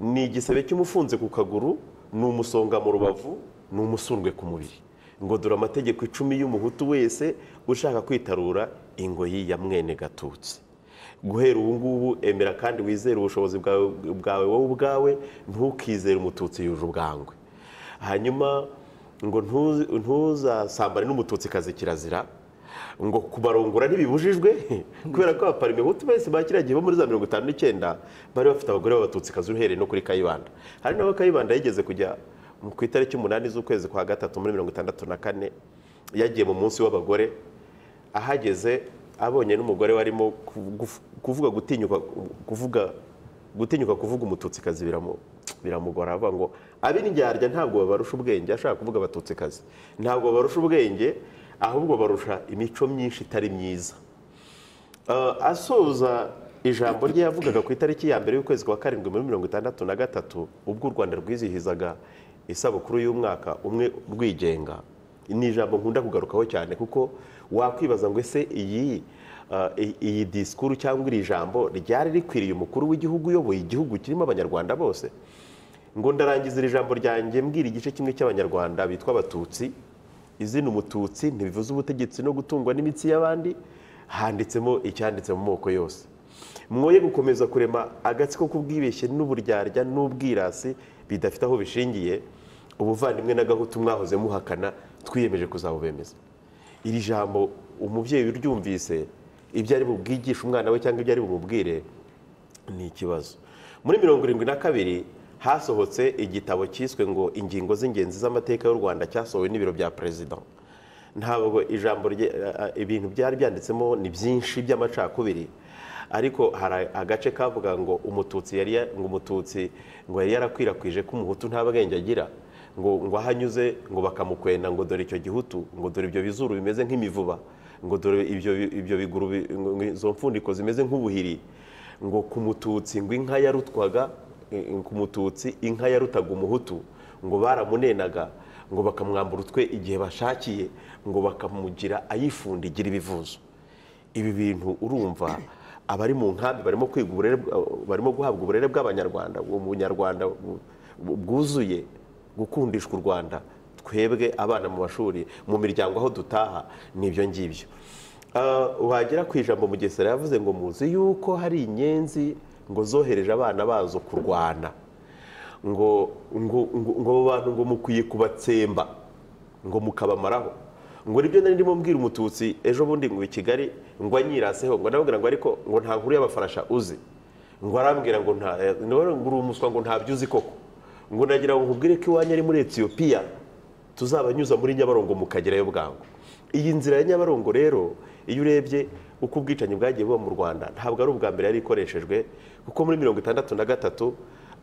ni igisebe cy'umufunze ku kaguru ni umusonga mu rubavu ni umusundwe ku mubiri ngo dore amategeko icumi y'umuhutu wese ushaka kwitarura ingoyi ya mwene gatutsi guhera ubu ngubu emera kandi wizere ubushobozi bwawe bwawe wowe ubwawe ntukizere umututsi yuje ubwangwe hanyuma ngo ntuzi- ntuzasambane n'umututsikazi kirazira ngo kubarongora ntibibujijwe kubera ko abaparime hutu bose ba kiriya gihe bo muri za mirongo itanu n'icyenda bari bafite abagore b'abatutsikazi uhereye no kuri kayibanda hari n'aho kayibanda yigeze kujya mu- ku itariki umunani z'ukwezi kwa gatatu muri mirongo itandatu na kane yagiye mu munsi w'abagore ahageze abonye n'umugore warimo kuvu- kuvuga gutinyuka kuvuga gutinyuka kuvuga umututsikazi biramu- biramugora aravuga ngo ab'indyarya ntabwo babarusha ubwenge ashaka kuvuga abatutsikazi ntabwo babarusha ubwenge ahubwo barusha imico myinshi itari myiza Uh, asoza ijambo rye yavugaga ku itariki ya mbere y'ukwezi kwa karindwi muri mirongo itandatu na gatatu ubwo u rwanda rwizihizaga isabukuru y'umwaka umwe rwigenga ni ijambo nkunda kugarukaho cyane kuko wakwibaza ngo ese iyi uh, i- iyi disikuru cyangwa iri jambo ryari rikwiriye umukuru w'igihugu uyoboye igihugu kirimo abanyarwanda bose ngo ndarangiza iri jambo ryanjye mbwira igice kimwe cy'abanyarwanda bitwa abatutsi izina umututsi ntibivuze ubutegetsi no gutungwa n'imitsi y'abandi handitsemo icyanditse mu moko yose mwoye gukomeza kurema agatsiko k'ubwibeshye n'uburyarya n'ubwirasi bidafite aho bishingiye ubuvandimwe n'agahutu mwahoze muhakana twiyemeje kuzabubemeza iri jambo umubyeyi uryumvise ibyo ari bubwigishe umwana we cyangwa ibyo ari bumubwire ni ikibazo muri mirongo irindwi na kabiri hasohotse igitabo cyiswe ngo ingingo z'ingenzi z'amateka y'u rwanda cyasohowe n'ibiro bya perezida ntabwo ijambo rye eh, eh, ibintu byari byanditsemo ni byinshi by'amacakubiri ariko hari agace kavuga ngo umututsi yari ya- ngo umututsi ngo yari yarakwirakwije ko umuhutu nta bwenge agira ngo ngo aho anyuze ngo bakamukwenda ngo dore icyo gihutu ngo dore ibyo bizuru bimeze nk'imivuba ngo dore ibyo ibyo biguru bi- ngo izo mfundiko zimeze nk'ubuhiri ngo ku mututsi ngo inka yarutwaga eh, eh, ku mututsi inka yarutaga umuhutu ngo baramunenaga ngo bakamwambura utwe igihe bashakiye ngo bakamugira ayifundigira ibivuzo ibi bintu urumva abari mu nkambi barimo kwiga uburere bwa- barimo guhabwa uburere bw'abanyarwanda ubu bunyarwanda bu- bu- bwuzuye gukundishwa u rwanda twebwe abana mu mashuri mu miryango aho dutaha n'ibyo ngibyo Ah, wagera ku ijambo mugesera yavuze ngo muzi yuko hari inyenzi ngo zohereje abana bazo kurwana ngo ngo ngo ngo abo bantu ngo mukwiye kubatsemba ngo mukabamaraho ngo nibyo nari ndimo mbwira umututsi ejo bundi ngo i kigali ngo anyiraseho ngo ndamubwira ngo ariko ngo nta nkuru y'abafarasha uzi ngo arambwira ngo nta eh, ngo uri umuswa ngo ntabyo uzi koko ngo nagira ngo nkubwire ko iwanyu ari muri etiyopiya tuzabanyuza muri nyabarongo mukagerayo bwangu iyi nzira ya nyabarongo rero iyo urebye uko ubwicanyi bwagiye buba mu rwanda ntabwo ari ubwa mbere yari ikoreshejwe kuko muri mirongo itandatu na gatatu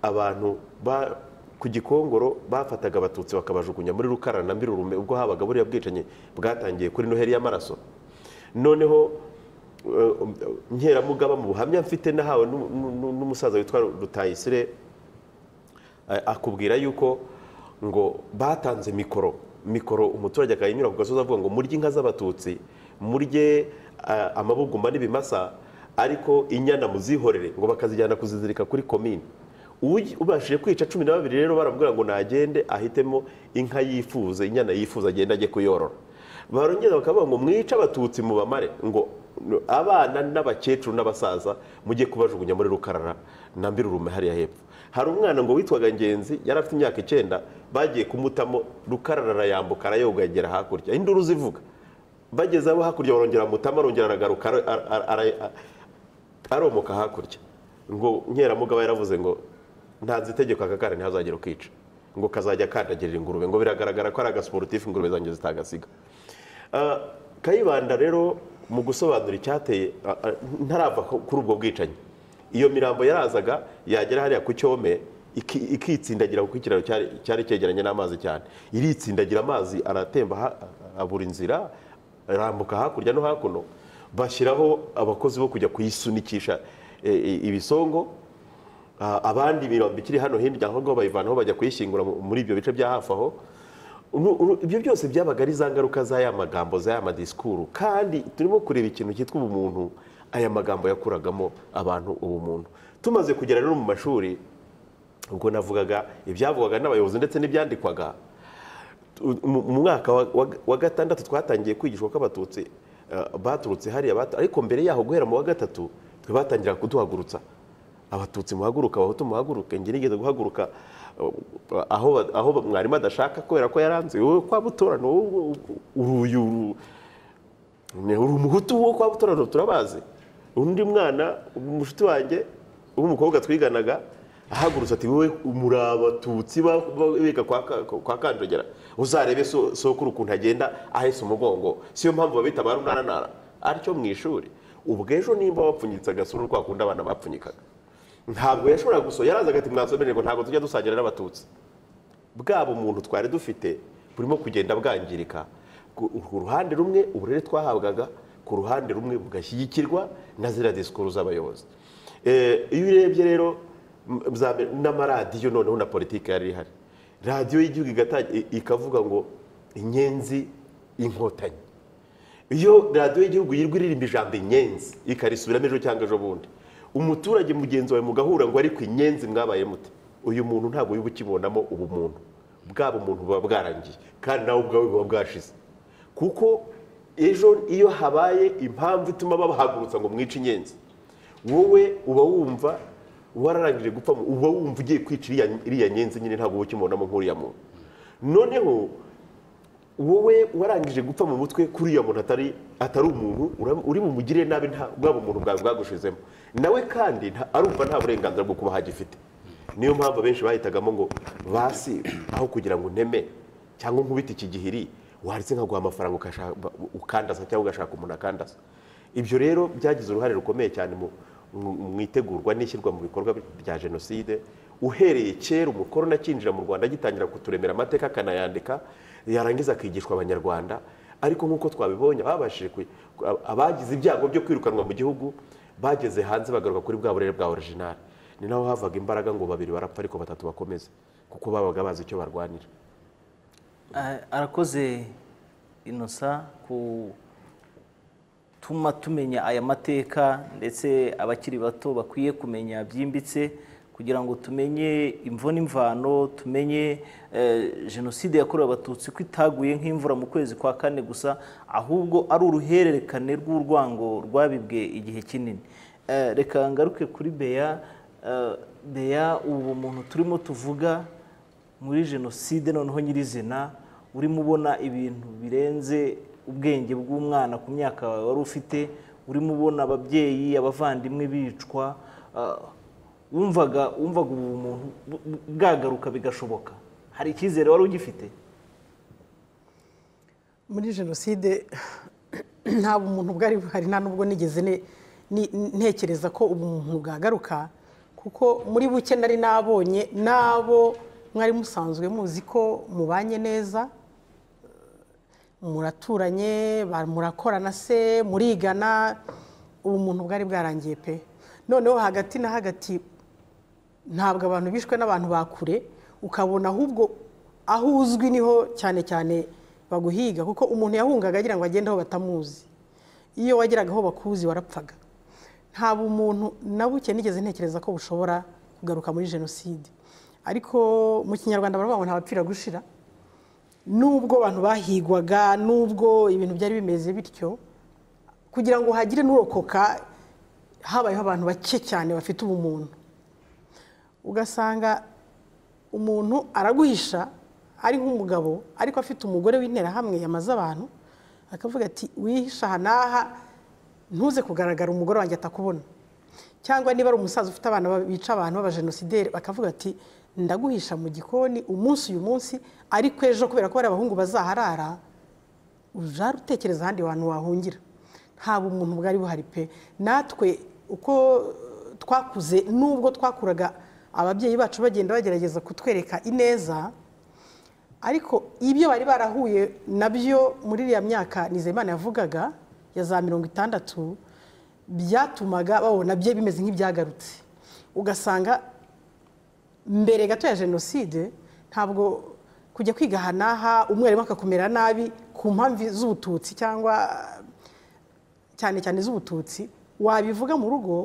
abantu ba- ku gikongoro bafataga abatutsi bakabajugunya muri rukarana na mbirurume ubwo habaga buriya bwicanyi bwatangiye kuri noheri y'amaraso noneho eh, nkeramugaba mu buhamya mfite nahawe n'umu- n'umu- n'umusaza witwa rutayisire Eh, akubwira yuko ngo batanze mikoro mikoro umuturage akayinyura ku gasozi avuga ngo murye inka z'abatutsi murye eh, amabuguma n'ibimasa ariko inyana muzihorere ngo bakazijyana kuzizirika kuri komine Uwugi- ubashije kwica cumi na babiri rero barabwira ngo nagende ahitemo inka yifuza inyana yifuza agende ajye kuyorora barongera bakavuga ngo mwice abatutsi mu bamare ngo abana n'abakecuru n'abasaza mujye kubajugunya muri rukarara na mbirurume hariya hepfo hari umwana ngo witwaga ngenzi yari afite imyaka icyenda bagiye kumutamo rukarara arayambuka arayogagera hakurya induru zivuga bageze abo hakurya barongera bamutama arongera aragaruka ara- ara- ara- aromoka hakurya ngo nkeramugaba yaravuze ngo ntanze itegeko aka kana ntihazagire ukica ngo kazajya kandagirira ingurube ngo biragaragara ko ari agasiporutifu ingurube zanjye zitagasiga kayibanda rero mu gusobanura icyateye ah, ah, ntarava ku- kuri ubwo bwicanyi iyo mirambo yarazaga yagera hariya ku cyome iki- ikitsindagira kuko ikiraro cyari- cyari cyegeranye n'amazi cyane iritsindagira amazi aratemba ha- abura inzira arambuka hakurya no hakuno bashyiraho abakozi bo kujya kuyisunikisha eh, eh, ibisongo Ah, abandi mirongo ikiri hano hirya aho ngaho bayivanaho bajya kuyishyingura mu- muri ibyo bice bya hafi aho Nu- uru- ibyo byose byabaga ari za ngaruka z'aya magambo z'aya madisikuru kandi turimo kureba ikintu cyitwa ubumuntu aya magambo yakuragamo abantu ubumuntu tumaze kugera rero mu mashuri ubwo navugaga ibyavugwaga n'abayobozi ndetse n'ibyandikwaga mu mu mwaka wa- wa- wa gatandatu twatangiye kwigishwa ko abatutsi eh, baturutse hariya batu- ariko mbere yaho guhera mu wa gatatu twe batangira kuduhagurutsa abatutsi muhaguruka abahutu muhaguruke njye nigeze guhaguruka eh, aho ba- aho ba- mwarimu adashaka kubera ko yaranze wowe kwa butorano wowe uruyu uru- ni uri umuhutu wo kwa butorano turabazi undi mwana umushuti wanjye w'umukobwa twiganaga ahagurutse ati wowe muri abatutsi ba- ba- biga kwa Ka- kwa kanjogera uzarebe so- sokuru ukuntu agenda ahese umugongo siyo mpamvu babita ba runanara atyo mu ishuri ubwo ejo nimba wapfunyitse agasura kwa kundi abana bapfunyikaga ntabwo yashoboraga gusohoka yarazaga ati mwasomerere ngo ntabwo tujya dusangira n'abatutsi bwa bumuntu twari dufite burimo kugenda bwangirika ku ku ruhande rumwe uburere twahabwaga ku ruhande rumwe bugashyigikirwa na ziriya disikuru z'abayobozi Eh, iyo urebye rero m- za mbere, n'amaradiyo noneho na politiki yari ihari radiyo y'igihugu igata- i- ikavuga ngo inyenzi inkotanyi iyo radiyo y'igihugu yirwa iririmba ijambo inyenzi ikarisubiramo ejo cyangwa ejo bundi umuturage mugenzi wawe mugahura ngo ariko inyenzi mwabaye mute uyu muntu ntabwo wiba ukibonamo ubumuntu bwaba umuntu buba bwarangiye kandi nawe ubwawe buba bwashize kuko ejo iyo habaye impamvu ituma babahagurutsa ngo mwice inyenzi wowe uba wumva wararangije gupfa uba wumva ugiye kwica iriya- iriya nyenzi nyine ntabwo uba ukibonamo nk'uriya muntu noneho wowe warangije gupfa mu mutwe kuri muntu atari atari umuntu ura- uri mu mugirire nabi nta bwaba umuntu bwawe bwagushizemo nawe kandi nta- arumva nta burenganzira bwo kuba hagifite niyo mpamvu abenshi bahitagamo ngo basi aho kugira ngo nteme cyangwa nkubite iki gihiri wanditse nkaguha amafaranga ukashaka- ukandaza cyangwa ugashaka umuntu akandaza ibyo rero byagize uruhare rukomeye cyane mu mu- mu itegurwa n'ishyirwa mu bikorwa bya jenoside uhereye kera umukoroni akinjira mu rwanda agitangira kuturemera amateka akanayandika yarangiza akigishwa abanyarwanda ariko nk'uko twabibonye ababashije ku- ku- abagize ibyago byo kwirukanwa mu gihugu bageze hanze bagaruka kuri bwa burere bwa original ni naho havaga imbaraga ngo babiri barapfa ariko batatu bakomeze kuko babaga bazi icyo barwanira Ah, arakoze inosa tuma tumenya aya mateka ndetse abakiri bato bakwiye kumenya byimbitse kugira ngo tumenye imvo n'imvano tumenye eh, jenoside yakorewe abatutsi ko itaguye nk'imvura mu kwezi kwa kane gusa ahubwo ari uruhererekane rw'urwango rwabibwe igihe kinini Eh, reka ngaruke kuri beya Eh, beya ubu muntu turimo tuvuga muri jenoside noneho nyirizina urimo ubona ibintu birenze ubwenge bw'umwana ku myaka wawe wari ufite urimo ubona ababyeyi abavandimwe bicwa ah, wumvaga wumvaga ubu bumuntu bu- bu- bwagaruka bigashoboka hari icyizere wari ugifite muri jenoside nta bumuntu bwari buhari nta n'ubwo nigeze ne- ni- ntekereza ko ubumuntu bwagaruka kuko muri buke nari nabonye n'abo mwari musanzwe muzi ko mubanye neza muraturanye ba- murakorana se murigana ubumuntu bwari bwarangiye pe noneho hagati na hagati ntabwo abantu bishwe n'abantu ba kure ukabona ahubwo aho uzwi niho cyane cyane baguhiga kuko umuntu yahungaga agira ngo agende aho batamuzi iyo wageraga aho bakuzi warapfaga nta bumuntu na buke nigeze ntekereza ko bushobora kugaruka muri jenoside ariko mu kinyarwanda baravuga ngo ntawapfira gushira nubwo abantu bahigwaga nubwo ibintu byari bimeze bityo kugira ngo hagire n'urokoka habayeho abantu bake cyane bafite ubumuntu ugasanga umuntu araguhisha ari nk'umugabo ariko afite umugore w'interahamwe yamaze abantu akavuga ati wihisha aha n'aha ntuze kugaragara umugore wanjye atakubona cyangwa niba ari umusaza ufite abana ba- bica abantu b'abajenosideri bakavuga ati ndaguhisha mu gikoni umunsi uyu munsi ariko ejo kubera ko bariya abahungu bazaharara ujya utekereza ahandi hantu wahungira nta bumuntu bwari buhari pe natwe uko twakuze nubwo twakuraga ababyeyi bacu bagenda bagerageza kutwereka ineza ariko ibyo bari barahuye nabyo muri iriya myaka nizeyimana yavugaga ya za mirongo itandatu byatumaga babona bye bimeze nk'ibyagarutse ugasanga mbere gato ya jenoside ntabwo kujya kwiga aha n'aha umwarimu akakumera nabi ku mpamvu z'ubututsi cyangwa cyane cyane z'ubututsi wabivuga mu rugo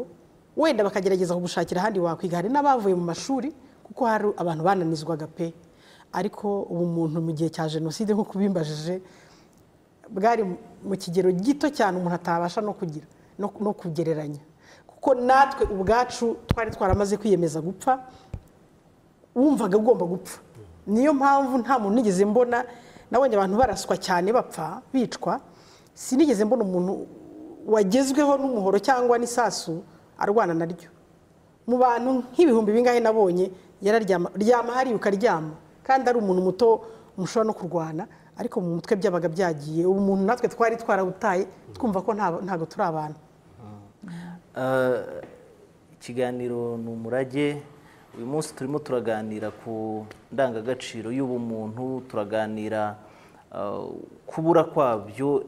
wenda bakagerageza kugushakira ahandi wakwiga hari n'abavuye mu mashuri kuko hari abantu bananizwaga pe ariko ubu muntu mu gihe cya jenoside nk'uko ubimbajije bwari mu kigero gito cyane umuntu atabasha no kugira no kugereranya kuko natwe ubwacu twari twaramaze kwiyemeza gupfa wumvaga ugomba gupfa niyo mpamvu nta muntu nigeze mbona nabonye abantu baraswa cyane bapfa bicwa sinigeze mbona umuntu wagezweho n'umuhoro cyangwa n'isasu arwana naryo mu bantu nk'ibihumbi bingahe nabonye yararyama ryama hariya ukaryama kandi ari umuntu muto mushobora no kurwana ariko mu mutwe byabaga byagiye ubu muntu natwe twari twarawutaye twumva ko ntabwo turi abantu ikiganiro ni umurage uyu munsi turimo turaganira ku ndangagaciro y'ubumuntu turaganira kubura kwabyo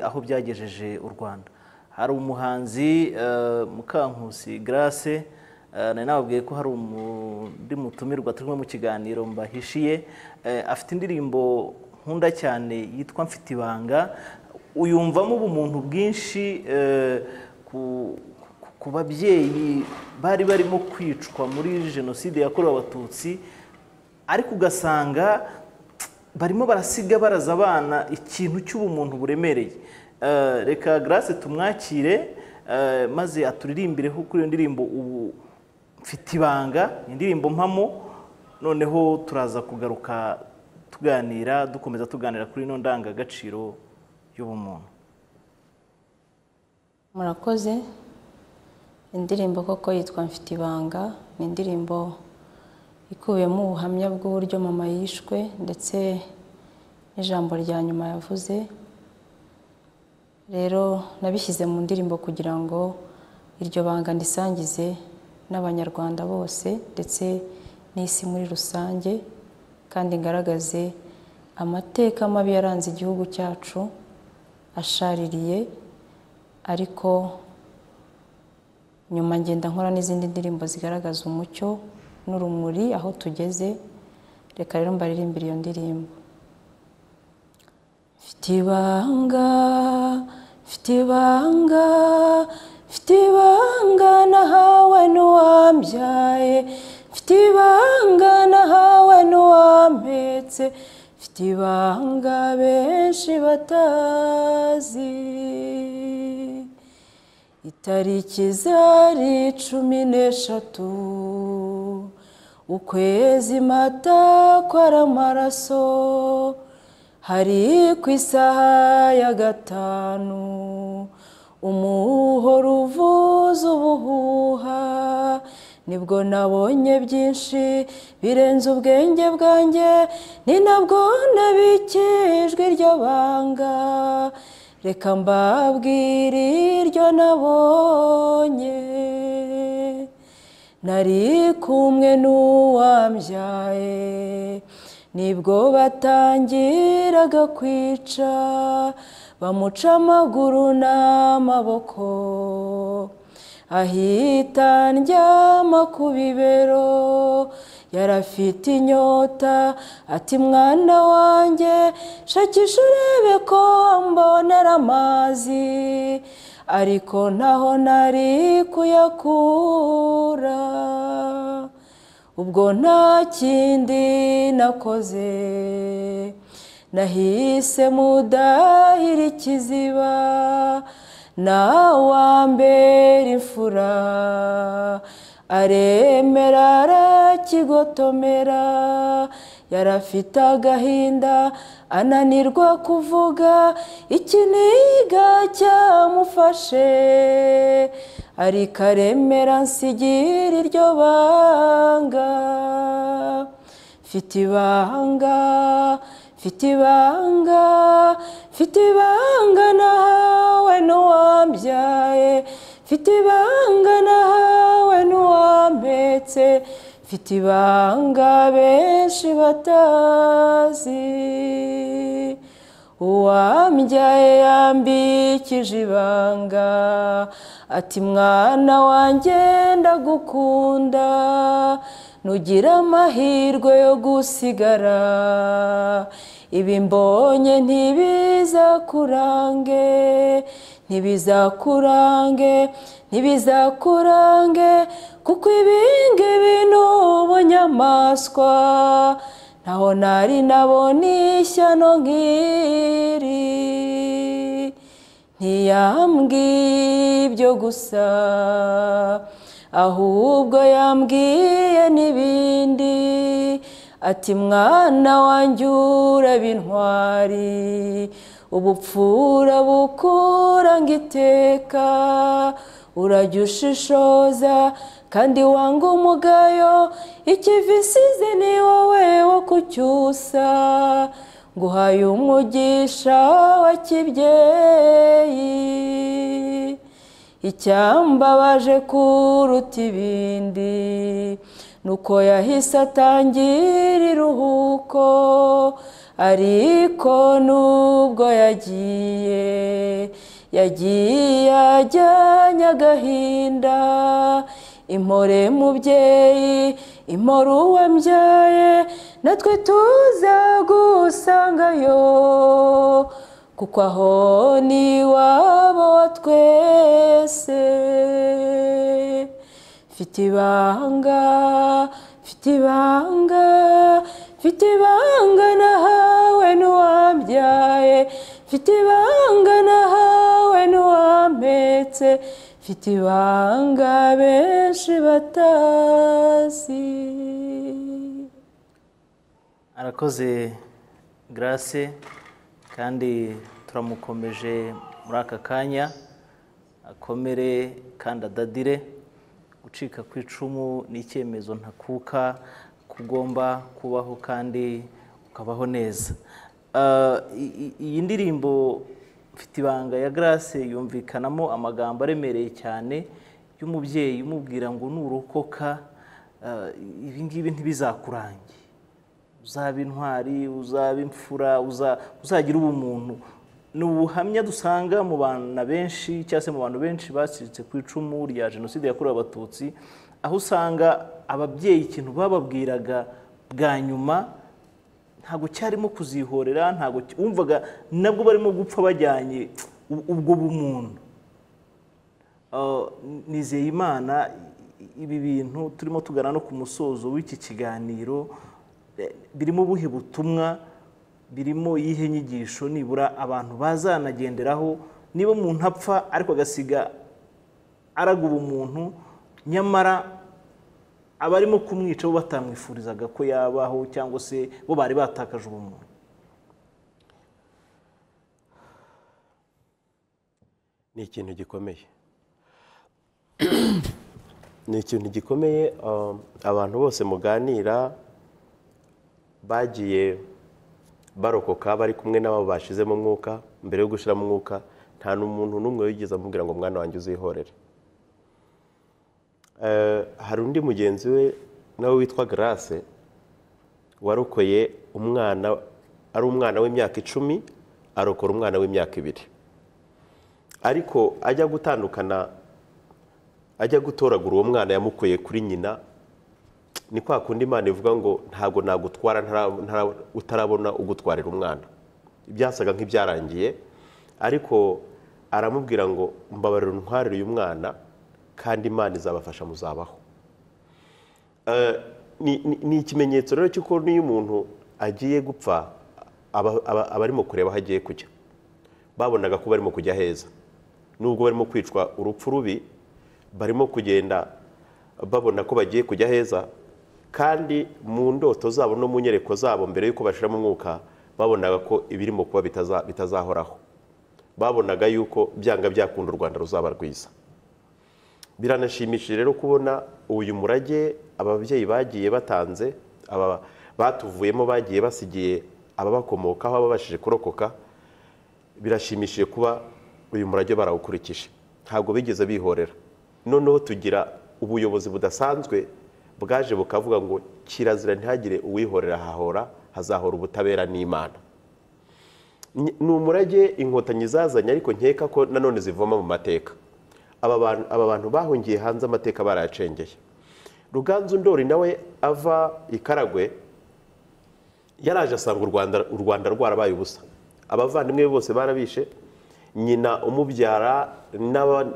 aho byagejeje u rwanda hari umuhanzi mukankusi garase nari nababwiye ko hari undi mutumirwa turimo mu kiganiro mbahishiye afite indirimbo nkunda cyane yitwa mfite ibanga uyumvamo ubumuntu bwinshi ku babyeyi bari barimo kwicwa muri jenoside yakorewe abatutsi ariko ugasanga barimo barasiga baraza abana ikintu cy'ubumuntu buremereye reka garase tumwakire maze aturirimbireho kuri iyo ndirimbo ubu mfite ibanga indirimbo mpamo noneho turaza kugaruka tuganira dukomeza tuganira kuri ino ndangagaciro y'ubumuntu murakoze indirimbo koko yitwa mfite ibanga ni indirimbo ikubiyemo ubuhamya bw'uburyo mama yishwe ndetse n'ijambo rya nyuma yavuze rero nabishyize mu ndirimbo kugira ngo iryo banga ndisangize n'abanyarwanda bose ndetse n'isi muri rusange kandi ngaragaze amateka mabi yaranze igihugu cyacu ashaririye ariko nyuma ngenda nkora n'izindi ndirimbo zigaragaza umucyo n'urumuri aho tugeze reka rero mbaririmbire iyo ndirimbo mfite ibanga mfite ibanga mfite ibanga nahawe n'uwambyaye mfite ibanga nahawe n'uwampetse mfite ibanga benshi batazi itariki zari cumi n'eshatu ukwezi mata kwara amaraso hari ku isaha ya gatanu umuhoro uvuza ubuhuha nibwo nabonye byinshi birenze ubwenge bwanjye ni nabwo nabikijwe iryo banga reka mbabwire iryo nabonye nari kumwe n'uwambyaye nibwo batangiraga kwica bamuca amaguru n'amaboko ahita ndyama ku bibero yarafite inyota ati mwana wanjye shakisha urebe ko mbonera amazi ariko ntaho nari kuyakura ubwo nta kindi nakoze nahise mudahira ikiziba nawambera imfura aremera arakigotomera yarafite agahinda ananirwa kuvuga ikiniga cyamufashe ariko aremera nsigira iryo banga mfite ibanga mfite ibanga mfite ibanga nahawe n'uwambyaye mfite ibanga nahawe n'uwampetse mfite ibanga benshi batazi uwambyaye yambikije ibanga ati mwana wanjye ndagukunda nugira amahirwe yo gusigara ibi mbonye ntibizakurange ntibizakurange ntibizakurange kuko ibingibi ni ubunyamaswa ntaho nari nabona ishyano nk'iri ntiyambwiye ibyo gusa ahubwo yambwiye n'ibindi ati mwana wanjye uraba intwari ubupfura bukuranga iteka urajya ushishoza kandi wanga umugayo ikivi isize ni wowe wo kucyusa nguhaye umugisha wa kibyeyi icyambabaje kuruta ibindi nuko yahise atangira iruhuko ariko nubwo yagiye yagiye ajyanye agahinda impore mubyeyi impore uwambyaye natwe tuzagusangayo kuko aho ni iwabo wa twese mfite ibanga mfite ibanga mfite ibanga nahawe n'uwambyaye mfite ibanga nahawe n'uwampetse mfite ibanga benshi batazi arakoze garase kandi turamukomeje muri aka kanya akomere kandi adadire gucika ku icumu ni icyemezo ntakuka kugomba kubaho kandi ukabaho neza iyi ndirimbo mfite ibanga ya garase yumvikanamo amagambo aremereye cyane y'umubyeyi umubwira ngo nurokoka ibi ngibi ntibizakurange uzaba intwari uzaba imfura uzagira ubumuntu ni ubuhamya dusanga mu bana benshi cyangwa se mu bantu benshi bacitse ku icumu rya jenoside yakorewe abatutsi aho usanga ababyeyi ikintu bababwiraga bwa nyuma ntabwo cyarimo kuzihorera ntabwo wumvaga nabwo barimo gupfa bajyanye ubwo bumuntu nizeye imana ibi bintu turimo tugana no ku musozo w'iki kiganiro birimo ubuhe butumwa birimo iyihe nyigisho nibura abantu bazanagenderaho niba umuntu apfa ariko agasiga araga ubumuntu nyamara abarimo kumwica bo batamwifurizaga ko yabaho cyangwa se bo bari batakaje ubumuntu ni ikintu gikomeye ni ikintu gikomeye abantu bose muganira bagiye barokoka bari kumwe n'abo bashizemo umwuka mbere yo gushyiramo umwuka nta n'umuntu n'umwe wigeze amubwira ngo mwana wanjye uzihorere hari undi mugenzi we nawe witwa garase warokoye umwana ari umwana w'imyaka icumi arokora umwana w'imyaka ibiri ariko ajya gutandukana ajya gutoragura uwo mwana yamukuye kuri nyina ni kwa kundi imana ivuga ngo ntabwo nagutwara utarabona ugutwarira umwana byasaga nk'ibyarangiye ariko aramubwira ngo mbabarira untwarire uyu mwana kandi imana izabafasha muzabaho ni ikimenyetso rero cy'uko n'iyo umuntu agiye gupfa aba arimo kureba aho agiye kujya babonaga ko barimo kujya heza nubwo barimo kwicwa urupfu rubi barimo kugenda babona ko bagiye kujya heza kandi mu ndoto zabo no mu nyereko zabo mbere y'uko bashyiramo umwuka babonaga ko ibirimo kuba bitazahoraho babonaga yuko byanga byakunda u rwanda ruzaba rwiza biranashimishije rero kubona uyu murage ababyeyi bagiye batanze batuvuyemo bagiye basigiye ababakomokaho ababashije kurokoka birashimishije kuba uyu murage barawukurikije ntabwo bigeze bihorera noneho tugira ubuyobozi budasanzwe bwaje bukavuga ngo kirazira ntihagire uwihorera hahora hazahora ubutabera n'imana Ni- ni umurage inkotanyi zazanye ariko nkeka ko nanone zivoma mu mateka aba bantu- aba bantu bahungiye hanze amateka barayacengeye ruganzu ndori nawe ava i karagwe yaraje asanga u rwanda u rwanda rwarabaye ubusa abavandimwe be bose barabishe nyina umubyara n'aba-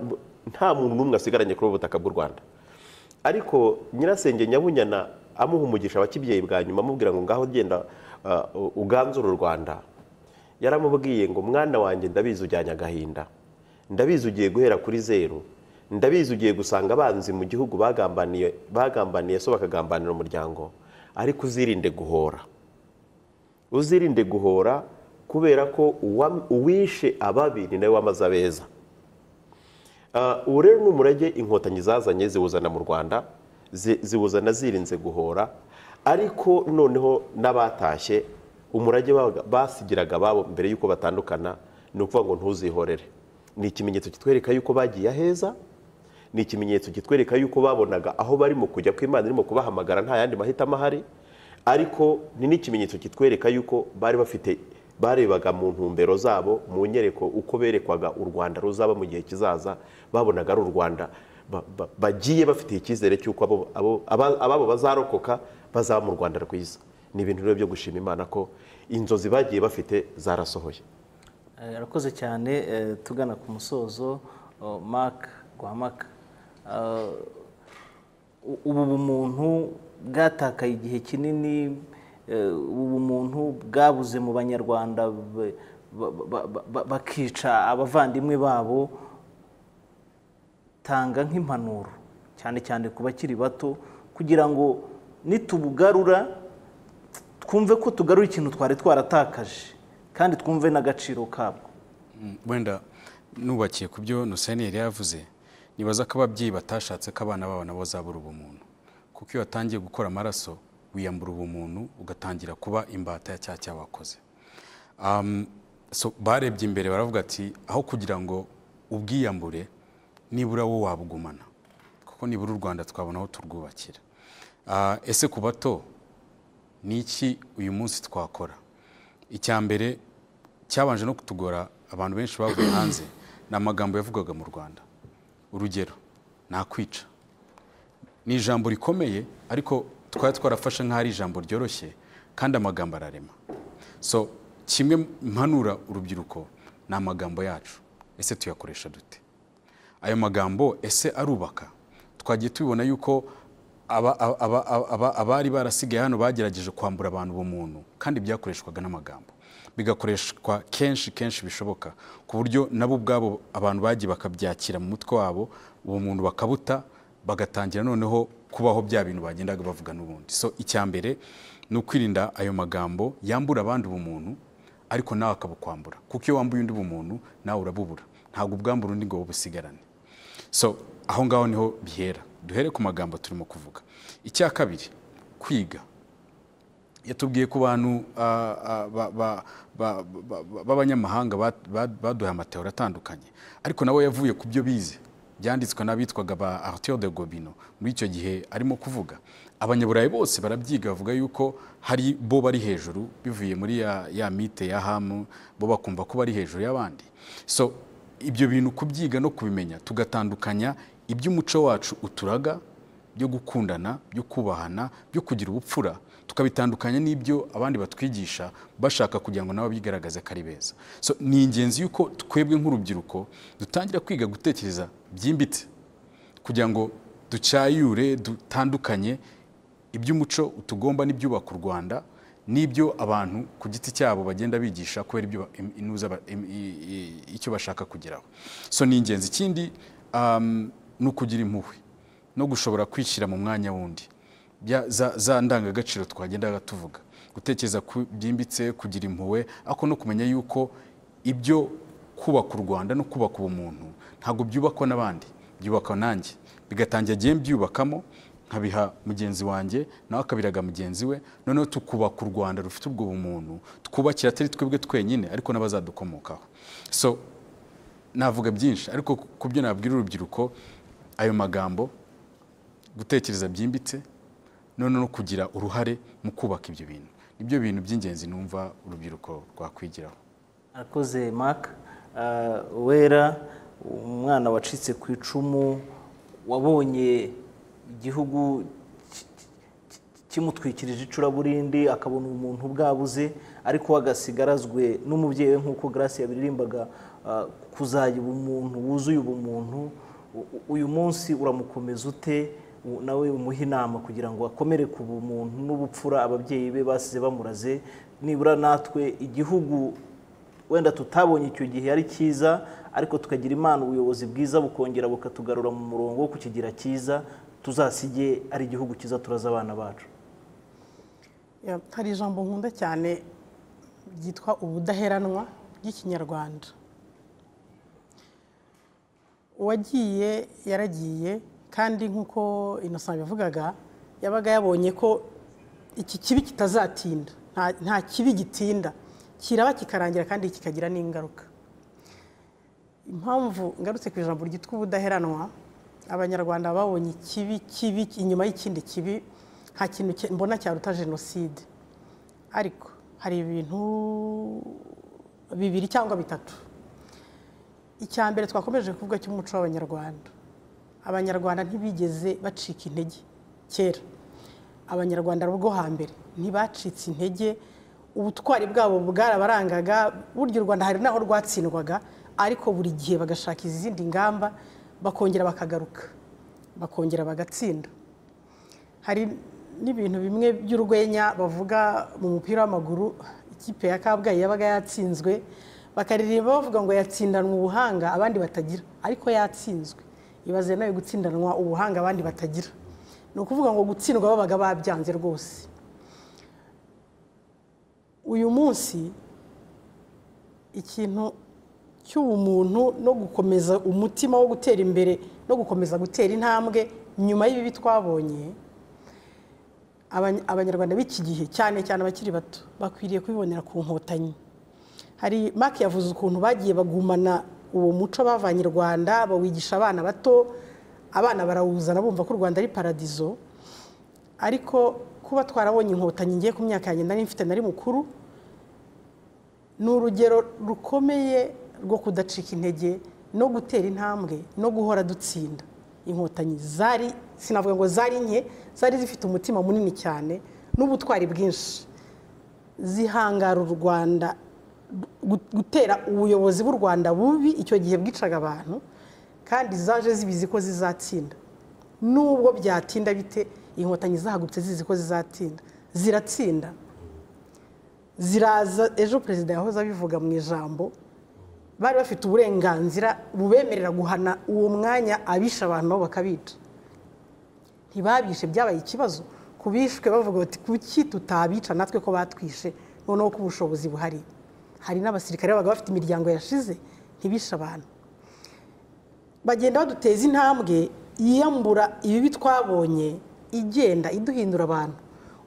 nta muntu n'umwe asigaranye kuri ubu butaka bw'u rwanda ariko nyirasenge nyabunyana amuha umugisha wa kibyeyi bwa nyuma amubwira ngo ngaho genda ah, u- uganzure u rwanda yaramubwiye ngo mwana wanjye ndabizi ujyanye agahinda ndabizi ugiye guhera kuri zeru ndabizi ugiye gusanga abanzi mu gihugu bagambaniye bagambaniye so bakagambanira umuryango ariko uzirinde guhora uzirinde guhora kubera ko uwa- uwishe ababi ni nawe wamaze abeza Ah, ubu rero ni umurage inkotanyi zazanye ziwuzana mu rwanda zi- ziwuzana zirinze guhora ariko noneho n'abatashye umurage babaga- basigiraga ababo mbere y'uko batandukana ni ukuvuga ngo ntuzihorere ni ikimenyetso kitwereka y'uko bagiye aheza ni ikimenyetso kitwereka y'uko babonaga aho barimo kujya ko imana irimo kubahamagara nta yandi mahitamo ahari ariko ni n'ikimenyetso kitwereka y'uko bari bafite barebaga mu ntumbero zabo mu nyereko uko berekwaga u rwanda ruzaba mu gihe kizaza babonaga ari u rwanda ba- ba- bagiye bafitiye icyizere cy'uko abo- abo- aba- ababo bazarokoka bazaba mu rwanda rwiza ni ibintu rero byo gushima imana ko inzozi bagiye bafite zarasohoye Eh, arakoze cyane eh, tugana ku musozo oh, mark rwamaka Ah, u- ubu bumuntu bwatakaye igihe kinini eh, ubu bumuntu bwabuze mu banyarwanda be- ba- ba- ba- ba- bakica abavandimwe babo tanga nk'impanuro cyane cyane ku bakiri bato kugira ngo nitubugarura twumve ko tugarura ikintu twari twaratakaje kandi twumve n'agaciro kabwo Mm, wenda nubakiye ku byo Nuseni yari yavuze nibaza ko ababyeyi batashatse ko abana babo nabo zabura ubumuntu kuko iyo watangiye gukora amaraso wiyambura ubumuntu ugatangira kuba imbata ya cya cyaha wakoze Um, so barebye imbere baravuga ati aho kugira ngo ubwiyambure nibura wo wabugumana kuko nibura u rwanda twabona aho turwubakira Ah, ese ku bato ni iki uyu munsi twakora icya mbere cyabanje no kutugora abantu benshi bavuye hanze ni amagambo yavugaga mu rwanda urugero nakwica ni ijambo rikomeye ariko twari twarafashe nk'aho ari ijambo ryoroshye kandi amagambo ararema so kimwe mpanura urubyiruko ni amagambo yacu ese tuyakoresha dute ayo magambo ese arubaka twagiye tubibona yuko aba- aba- aba- aba- abari barasigaye hano bagerageje kwambura abantu ubumuntu kandi byakoreshwaga n'amagambo bigakoreshwa kenshi kenshi bishoboka ku buryo nabo ubwabo abantu bagiye bakabyakira mu mutwe wabo ubumuntu bakabuta bagatangira noneho kubaho bya bintu bagendaga bavuga n'ubundi so icya mbere ni ukwirinda ayo magambo yambura abandi ubumuntu ariko nawe akabukwambura kuko iyo wambuye undi bumuntu nawe urabubura ntabwo ubwambura undi ngo busigarane so aho ngaho niho bihera duhere ku magambo turimo kuvuga icya kabiri kwiga yatubwiye ku bantu ah, ah, ba- ba- ba- ba- ba- b'abanyamahanga ba- ba- baduhaye amateori atandukanye ariko nawe yavuye ku byo bize byanditswe n'abitwaga ba arthur de gobino muri icyo gihe arimo kuvuga abanyaburayi bose barabyiga bavuga yuko hari bo bari hejuru bivuye muri ya, ya mite ya hamu bo bakumva ko bari hejuru y'abandi so ibyo bintu kubyiga no kubimenya tugatandukanya iby'umuco wacu uturaga byo gukundana byo kubahana byo kugira ubupfura tukabitandukanya n'ibyo abandi batwigisha bashaka kugira ngo nabo bigaragaze ko ari beza so ni ingenzi yuko twebwe nk'urubyiruko dutangira kwiga gutekereza byimbitse kugira ngo ducyayure dutandukanye iby'umuco utugomba n'ibyubaka u rwanda n'ibyo abantu ku giti cyabo bagenda bigisha kubera ibyo ba- im- inuza ba- im- i- i- icyo bashaka kugeraho so ni ingenzi ikindi um, ni ukugira impuhwe no gushobora kwishyira mu mwanya wundi Bya- za- za ndangagaciro twagendaga tuvuga gutekereza ku- byimbitse kugira impuhwe ariko no kumenya yuko ibyo kubaka u rwanda no kubaka ubumuntu ntabwo byubakwa n'abandi byubakwa nanjye bigatangira agiye mbyubakamo nkabiha mugenzi wanjye nawe akabiraga mugenzi we noneho tukubaka u rwanda rufite ubwo bumuntu twubakira atari twebwe twenyine ariko n'abazadukomokaho so navuga byinshi ariko ku byo nabwira urubyiruko ayo magambo gutekereza byimbitse none no kugira uruhare mu kubaka ibyo bintu nibyo bintu by'ingenzi numva urubyiruko rwakwigiraho arakoze mark wera umwana wacitse ku icumu wabonye igihugu kimutwikirije icuraburindi akabona umuntu bwabuze ariko agasigarazwe n'umubyeyi we nk'uko grace yabiririmbaga kuzajya ubumuntu wuzuye ubumuntu uyu munsi uramukomeza ute nawe umuha inama kugira ngo akomere ku bumuntu n'ubupfura ababyeyi be basize bamuraze nibura natwe igihugu wenda tutabonye icyo gihe ari cyiza ariko tukagira imana ubuyobozi bwiza bukongera bukatugarura mu murongo wo kukigira cyiza tuzasige ari igihugu cyiza turaza abana bacu hari ijambo nkunda cyane ryitwa ubudaheranwa ry'ikinyarwanda uwagiye yaragiye kandi nk'uko innocent bivugaga yabaga yabonye ko iki kibi kitazatinda nta kibi gitinda kiraba kikarangira kandi kikagira n'ingaruka impamvu ngarutse ku ijambo ryitwa ubudaheranwa abanyarwanda babonye ikibi kibi inyuma y'ikindi kibi nta kintu mbona cyaruta jenoside ariko hari ibintu bibiri cyangwa bitatu icya mbere twakomeje kuvuga cy'umuco w'abanyarwanda abanyarwanda ntibigeze bacika intege kera abanyarwanda bo hambere ntibacitse intege ubutwari bwabo bwarabarangaga burya u rwanda hari n'aho rwatsindwaga ariko buri gihe bagashaka izindi ngamba bakongera bakagaruka bakongera bagatsinda hari n'ibintu bimwe by'urwenya bavuga mu mupira w'amaguru ikipe ya kabgayi yabaga yatsinzwe bakaririmba bavuga ngo yatsindanwa ubuhanga abandi batagira ariko yatsinzwe ibaze nawe gutsindanwa ubuhanga abandi batagira ni ukuvuga ngo gutsindwa babaga babyanze rwose uyu munsi ikintu cy'ubumuntu no gukomeza umutima wo gutera imbere no gukomeza gutera intambwe nyuma y'ibibi twabonye abanyarwanda b'iki gihe cyane cyane abakiri bato bakwiriye kubibonera ku nkotanyi hari maki yavuze ukuntu bagiye bagumana uwo muco bavanye i rwanda bawigisha abana bato abana barawuzana bumva ko u rwanda ari paradizo ariko kuba twarabonye inkotanyi ngiye ku myaka yanjye nari mfite nari mukuru ni urugero rukomeye rwo kudacika intege no gutera intambwe no guhora dutsinda inkotanyi zari sinavuga ngo zari nke zari zifite umutima munini cyane n'ubutwari bwinshi zihangara u rwanda gutera ubuyobozi bw'u rwanda bubi icyo gihe bwicaga abantu kandi zaje zibizi ko zizatsinda n'ubwo byatinda bite inkotanyi zahagurutse zizi ko zizatinda ziratsinda ziraza ejo perezida yahoze abivuga mu ijambo bari bafite uburenganzira bubemerera guhana uwo mwanya abisha abantu nabo bakabica ntibabishe byabaye ikibazo ku bishwe bavuga bati kuki tutabica natwe ko batwishe noneho ko ubushobozi buhari hari n'abasirikare babaga bafite imiryango yashize ntibishe abantu bagenda baduteza intambwe yiyambura ibibi twabonye igenda iduhindura abantu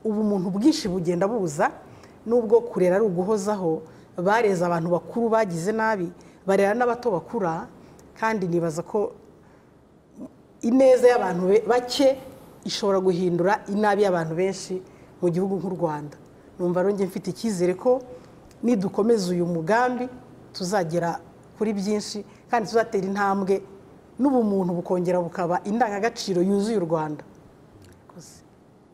ubu umuntu bwinshi bugenda buza n'ubwo kurera ari uguhozaho bareze abantu bakuru bagize nabi barera n'abato bakura kandi nibaza ko ineza y'abantu bake ishobora guhindura inabi y'abantu benshi mu gihugu nk'u rwanda numva rero mfite icyizere ko nidukomeza uyu mugambi tuzagera kuri byinshi kandi tuzatera intambwe n'ubumuntu bukongera bukaba indangagaciro yuzuye u rwanda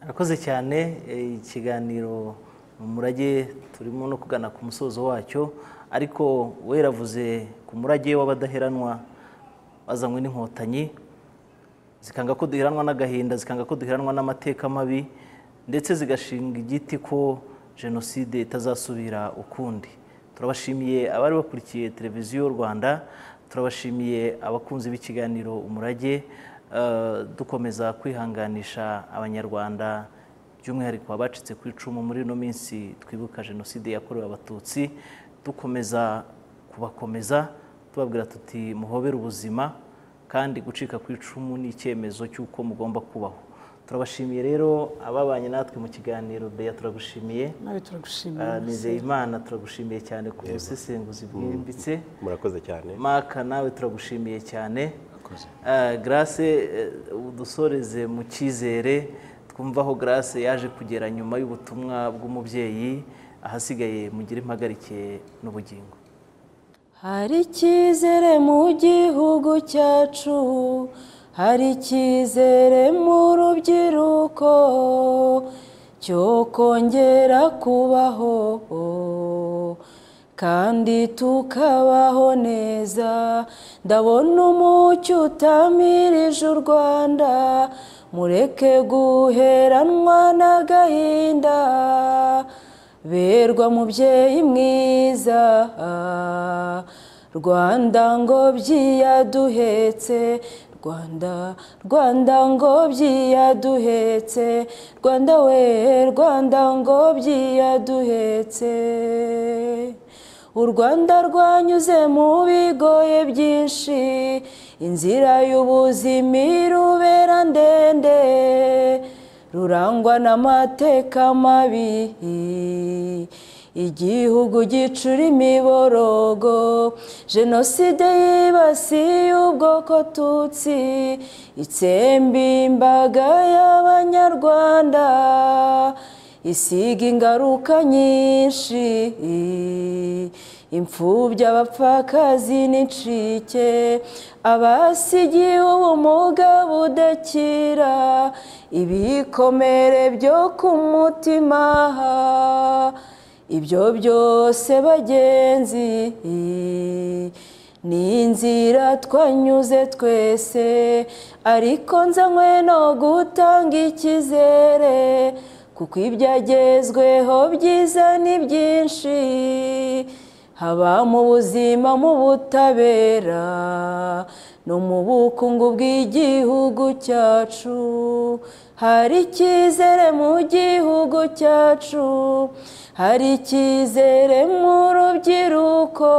arakoze cyane ikiganiro umurage turimo no kugana ku musozo wacyo ariko weravuze ku murage w'abadaheranwa bazanywe n'inkotanyi zikanga ko duheranwa n'agahinda zikanga ko duheranwa n'amateka mabi ndetse zigashinga igiti ko jenoside itazasubira ukundi turabashimiye abari bakurikiye televiziyo rwanda turabashimiye abakunzi b'ikiganiro umurage dukomeza kwihanganisha abanyarwanda by'umwihariko abacitse ku icumu muri ino minsi twibuka jenoside yakorewe abatutsi dukomeza kubakomeza tubabwira tuti muhobere ubuzima kandi gucika ku icumu ni icyemezo cy'uko mugomba kubaho turabashimiye rero ababanye natwe mu kiganiro beya turagushimiye nawe turagushimiye Ah, nizeye imana turagushimiye cyane ku busesenguzi bwimbitse murakoze cyane maka nawe turagushimiye cyane Murakoze. Ah, grace eh, udusoreze mu cyizere twumva aho grace yaje kugera nyuma y'ubutumwa bw'umubyeyi ahasigaye mugire impagarike n'ubugingo hari icyizere mu gihugu cyacu hari icyizere mu rubyiruko cyo kongera kubaho kandi tukabaho neza ndabona umucyo utamirije u rwanda mureke guheranwa n'agahinda berwa mubyeyi mwiza rwanda ngobyi yaduhetse rwanda rwanda ngobyi yaduhetse rwanda we rwanda ngobyi yaduhetse u rwanda rwanyuze mu bigoye byinshi inzira y'ubuzima irubera ndende rurangwa n'amateka mabi igihugu gicura imiborogo jenoside yibasiye ubwoko tutsi itsembe imbaga y'abanyarwanda isiga ingaruka nyinshi imfubyi abapfakazi n'incike abasigiwe ubumuga budakira ibikomere byo ku mutima ibyo byose bagenzi ni inzira twanyuze twese ariko nzanywe no gutanga icyizere kuko ibyagezweho byiza ni byinshi haba mu buzima mu butabera no mu bukungu bw'igihugu cyacu hari icyizere mu gihugu cyacu hari icyizere mu rubyiruko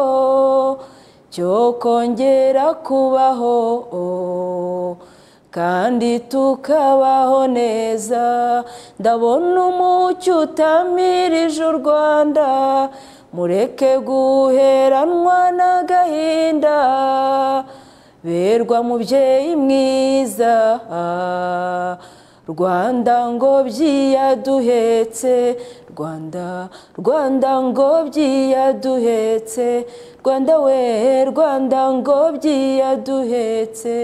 cyo kongera kubaho kandi tukabaho neza ndabona umucyo utamirije u rwanda mureke guheranwa n'agahinda berwa mubyeyi mwiza rwanda ngobyi yaduhetse rwanda rwanda ngobyi yaduhetse rwanda we rwanda ngobyi yaduhetse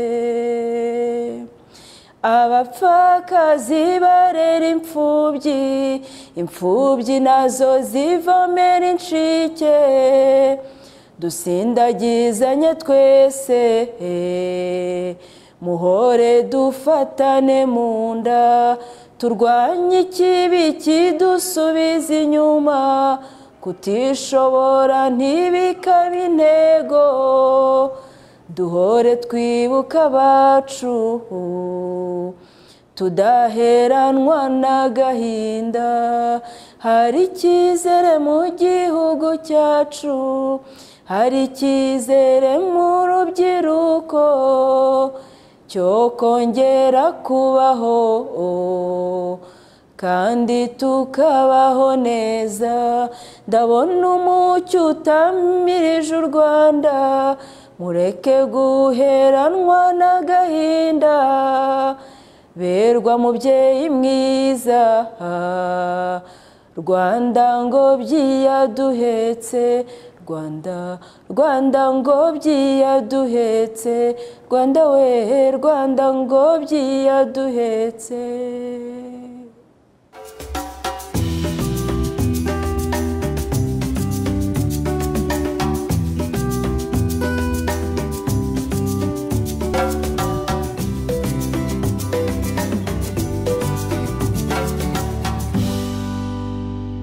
abapfakazi barera imfubyi imfubyi nazo zivomera incike dusindagizanye twese muhore dufatane mu nda turwanye ikibi kidusubiza inyuma kutishobora ntibikabe intego duhore twibuka abacu tudaheranwa n'agahinda hari icyizere mu gihugu cyacu hari icyizere mu rubyiruko cyo kongera kubaho kandi tukabaho neza ndabona umucyo utamirije u rwanda mureke guheranwa n'agahinda berwa mubyeyi mwiza rwanda ngobyi yaduhetse rwanda rwanda ngobyi yaduhetse rwanda we rwanda ngobyi yaduhetse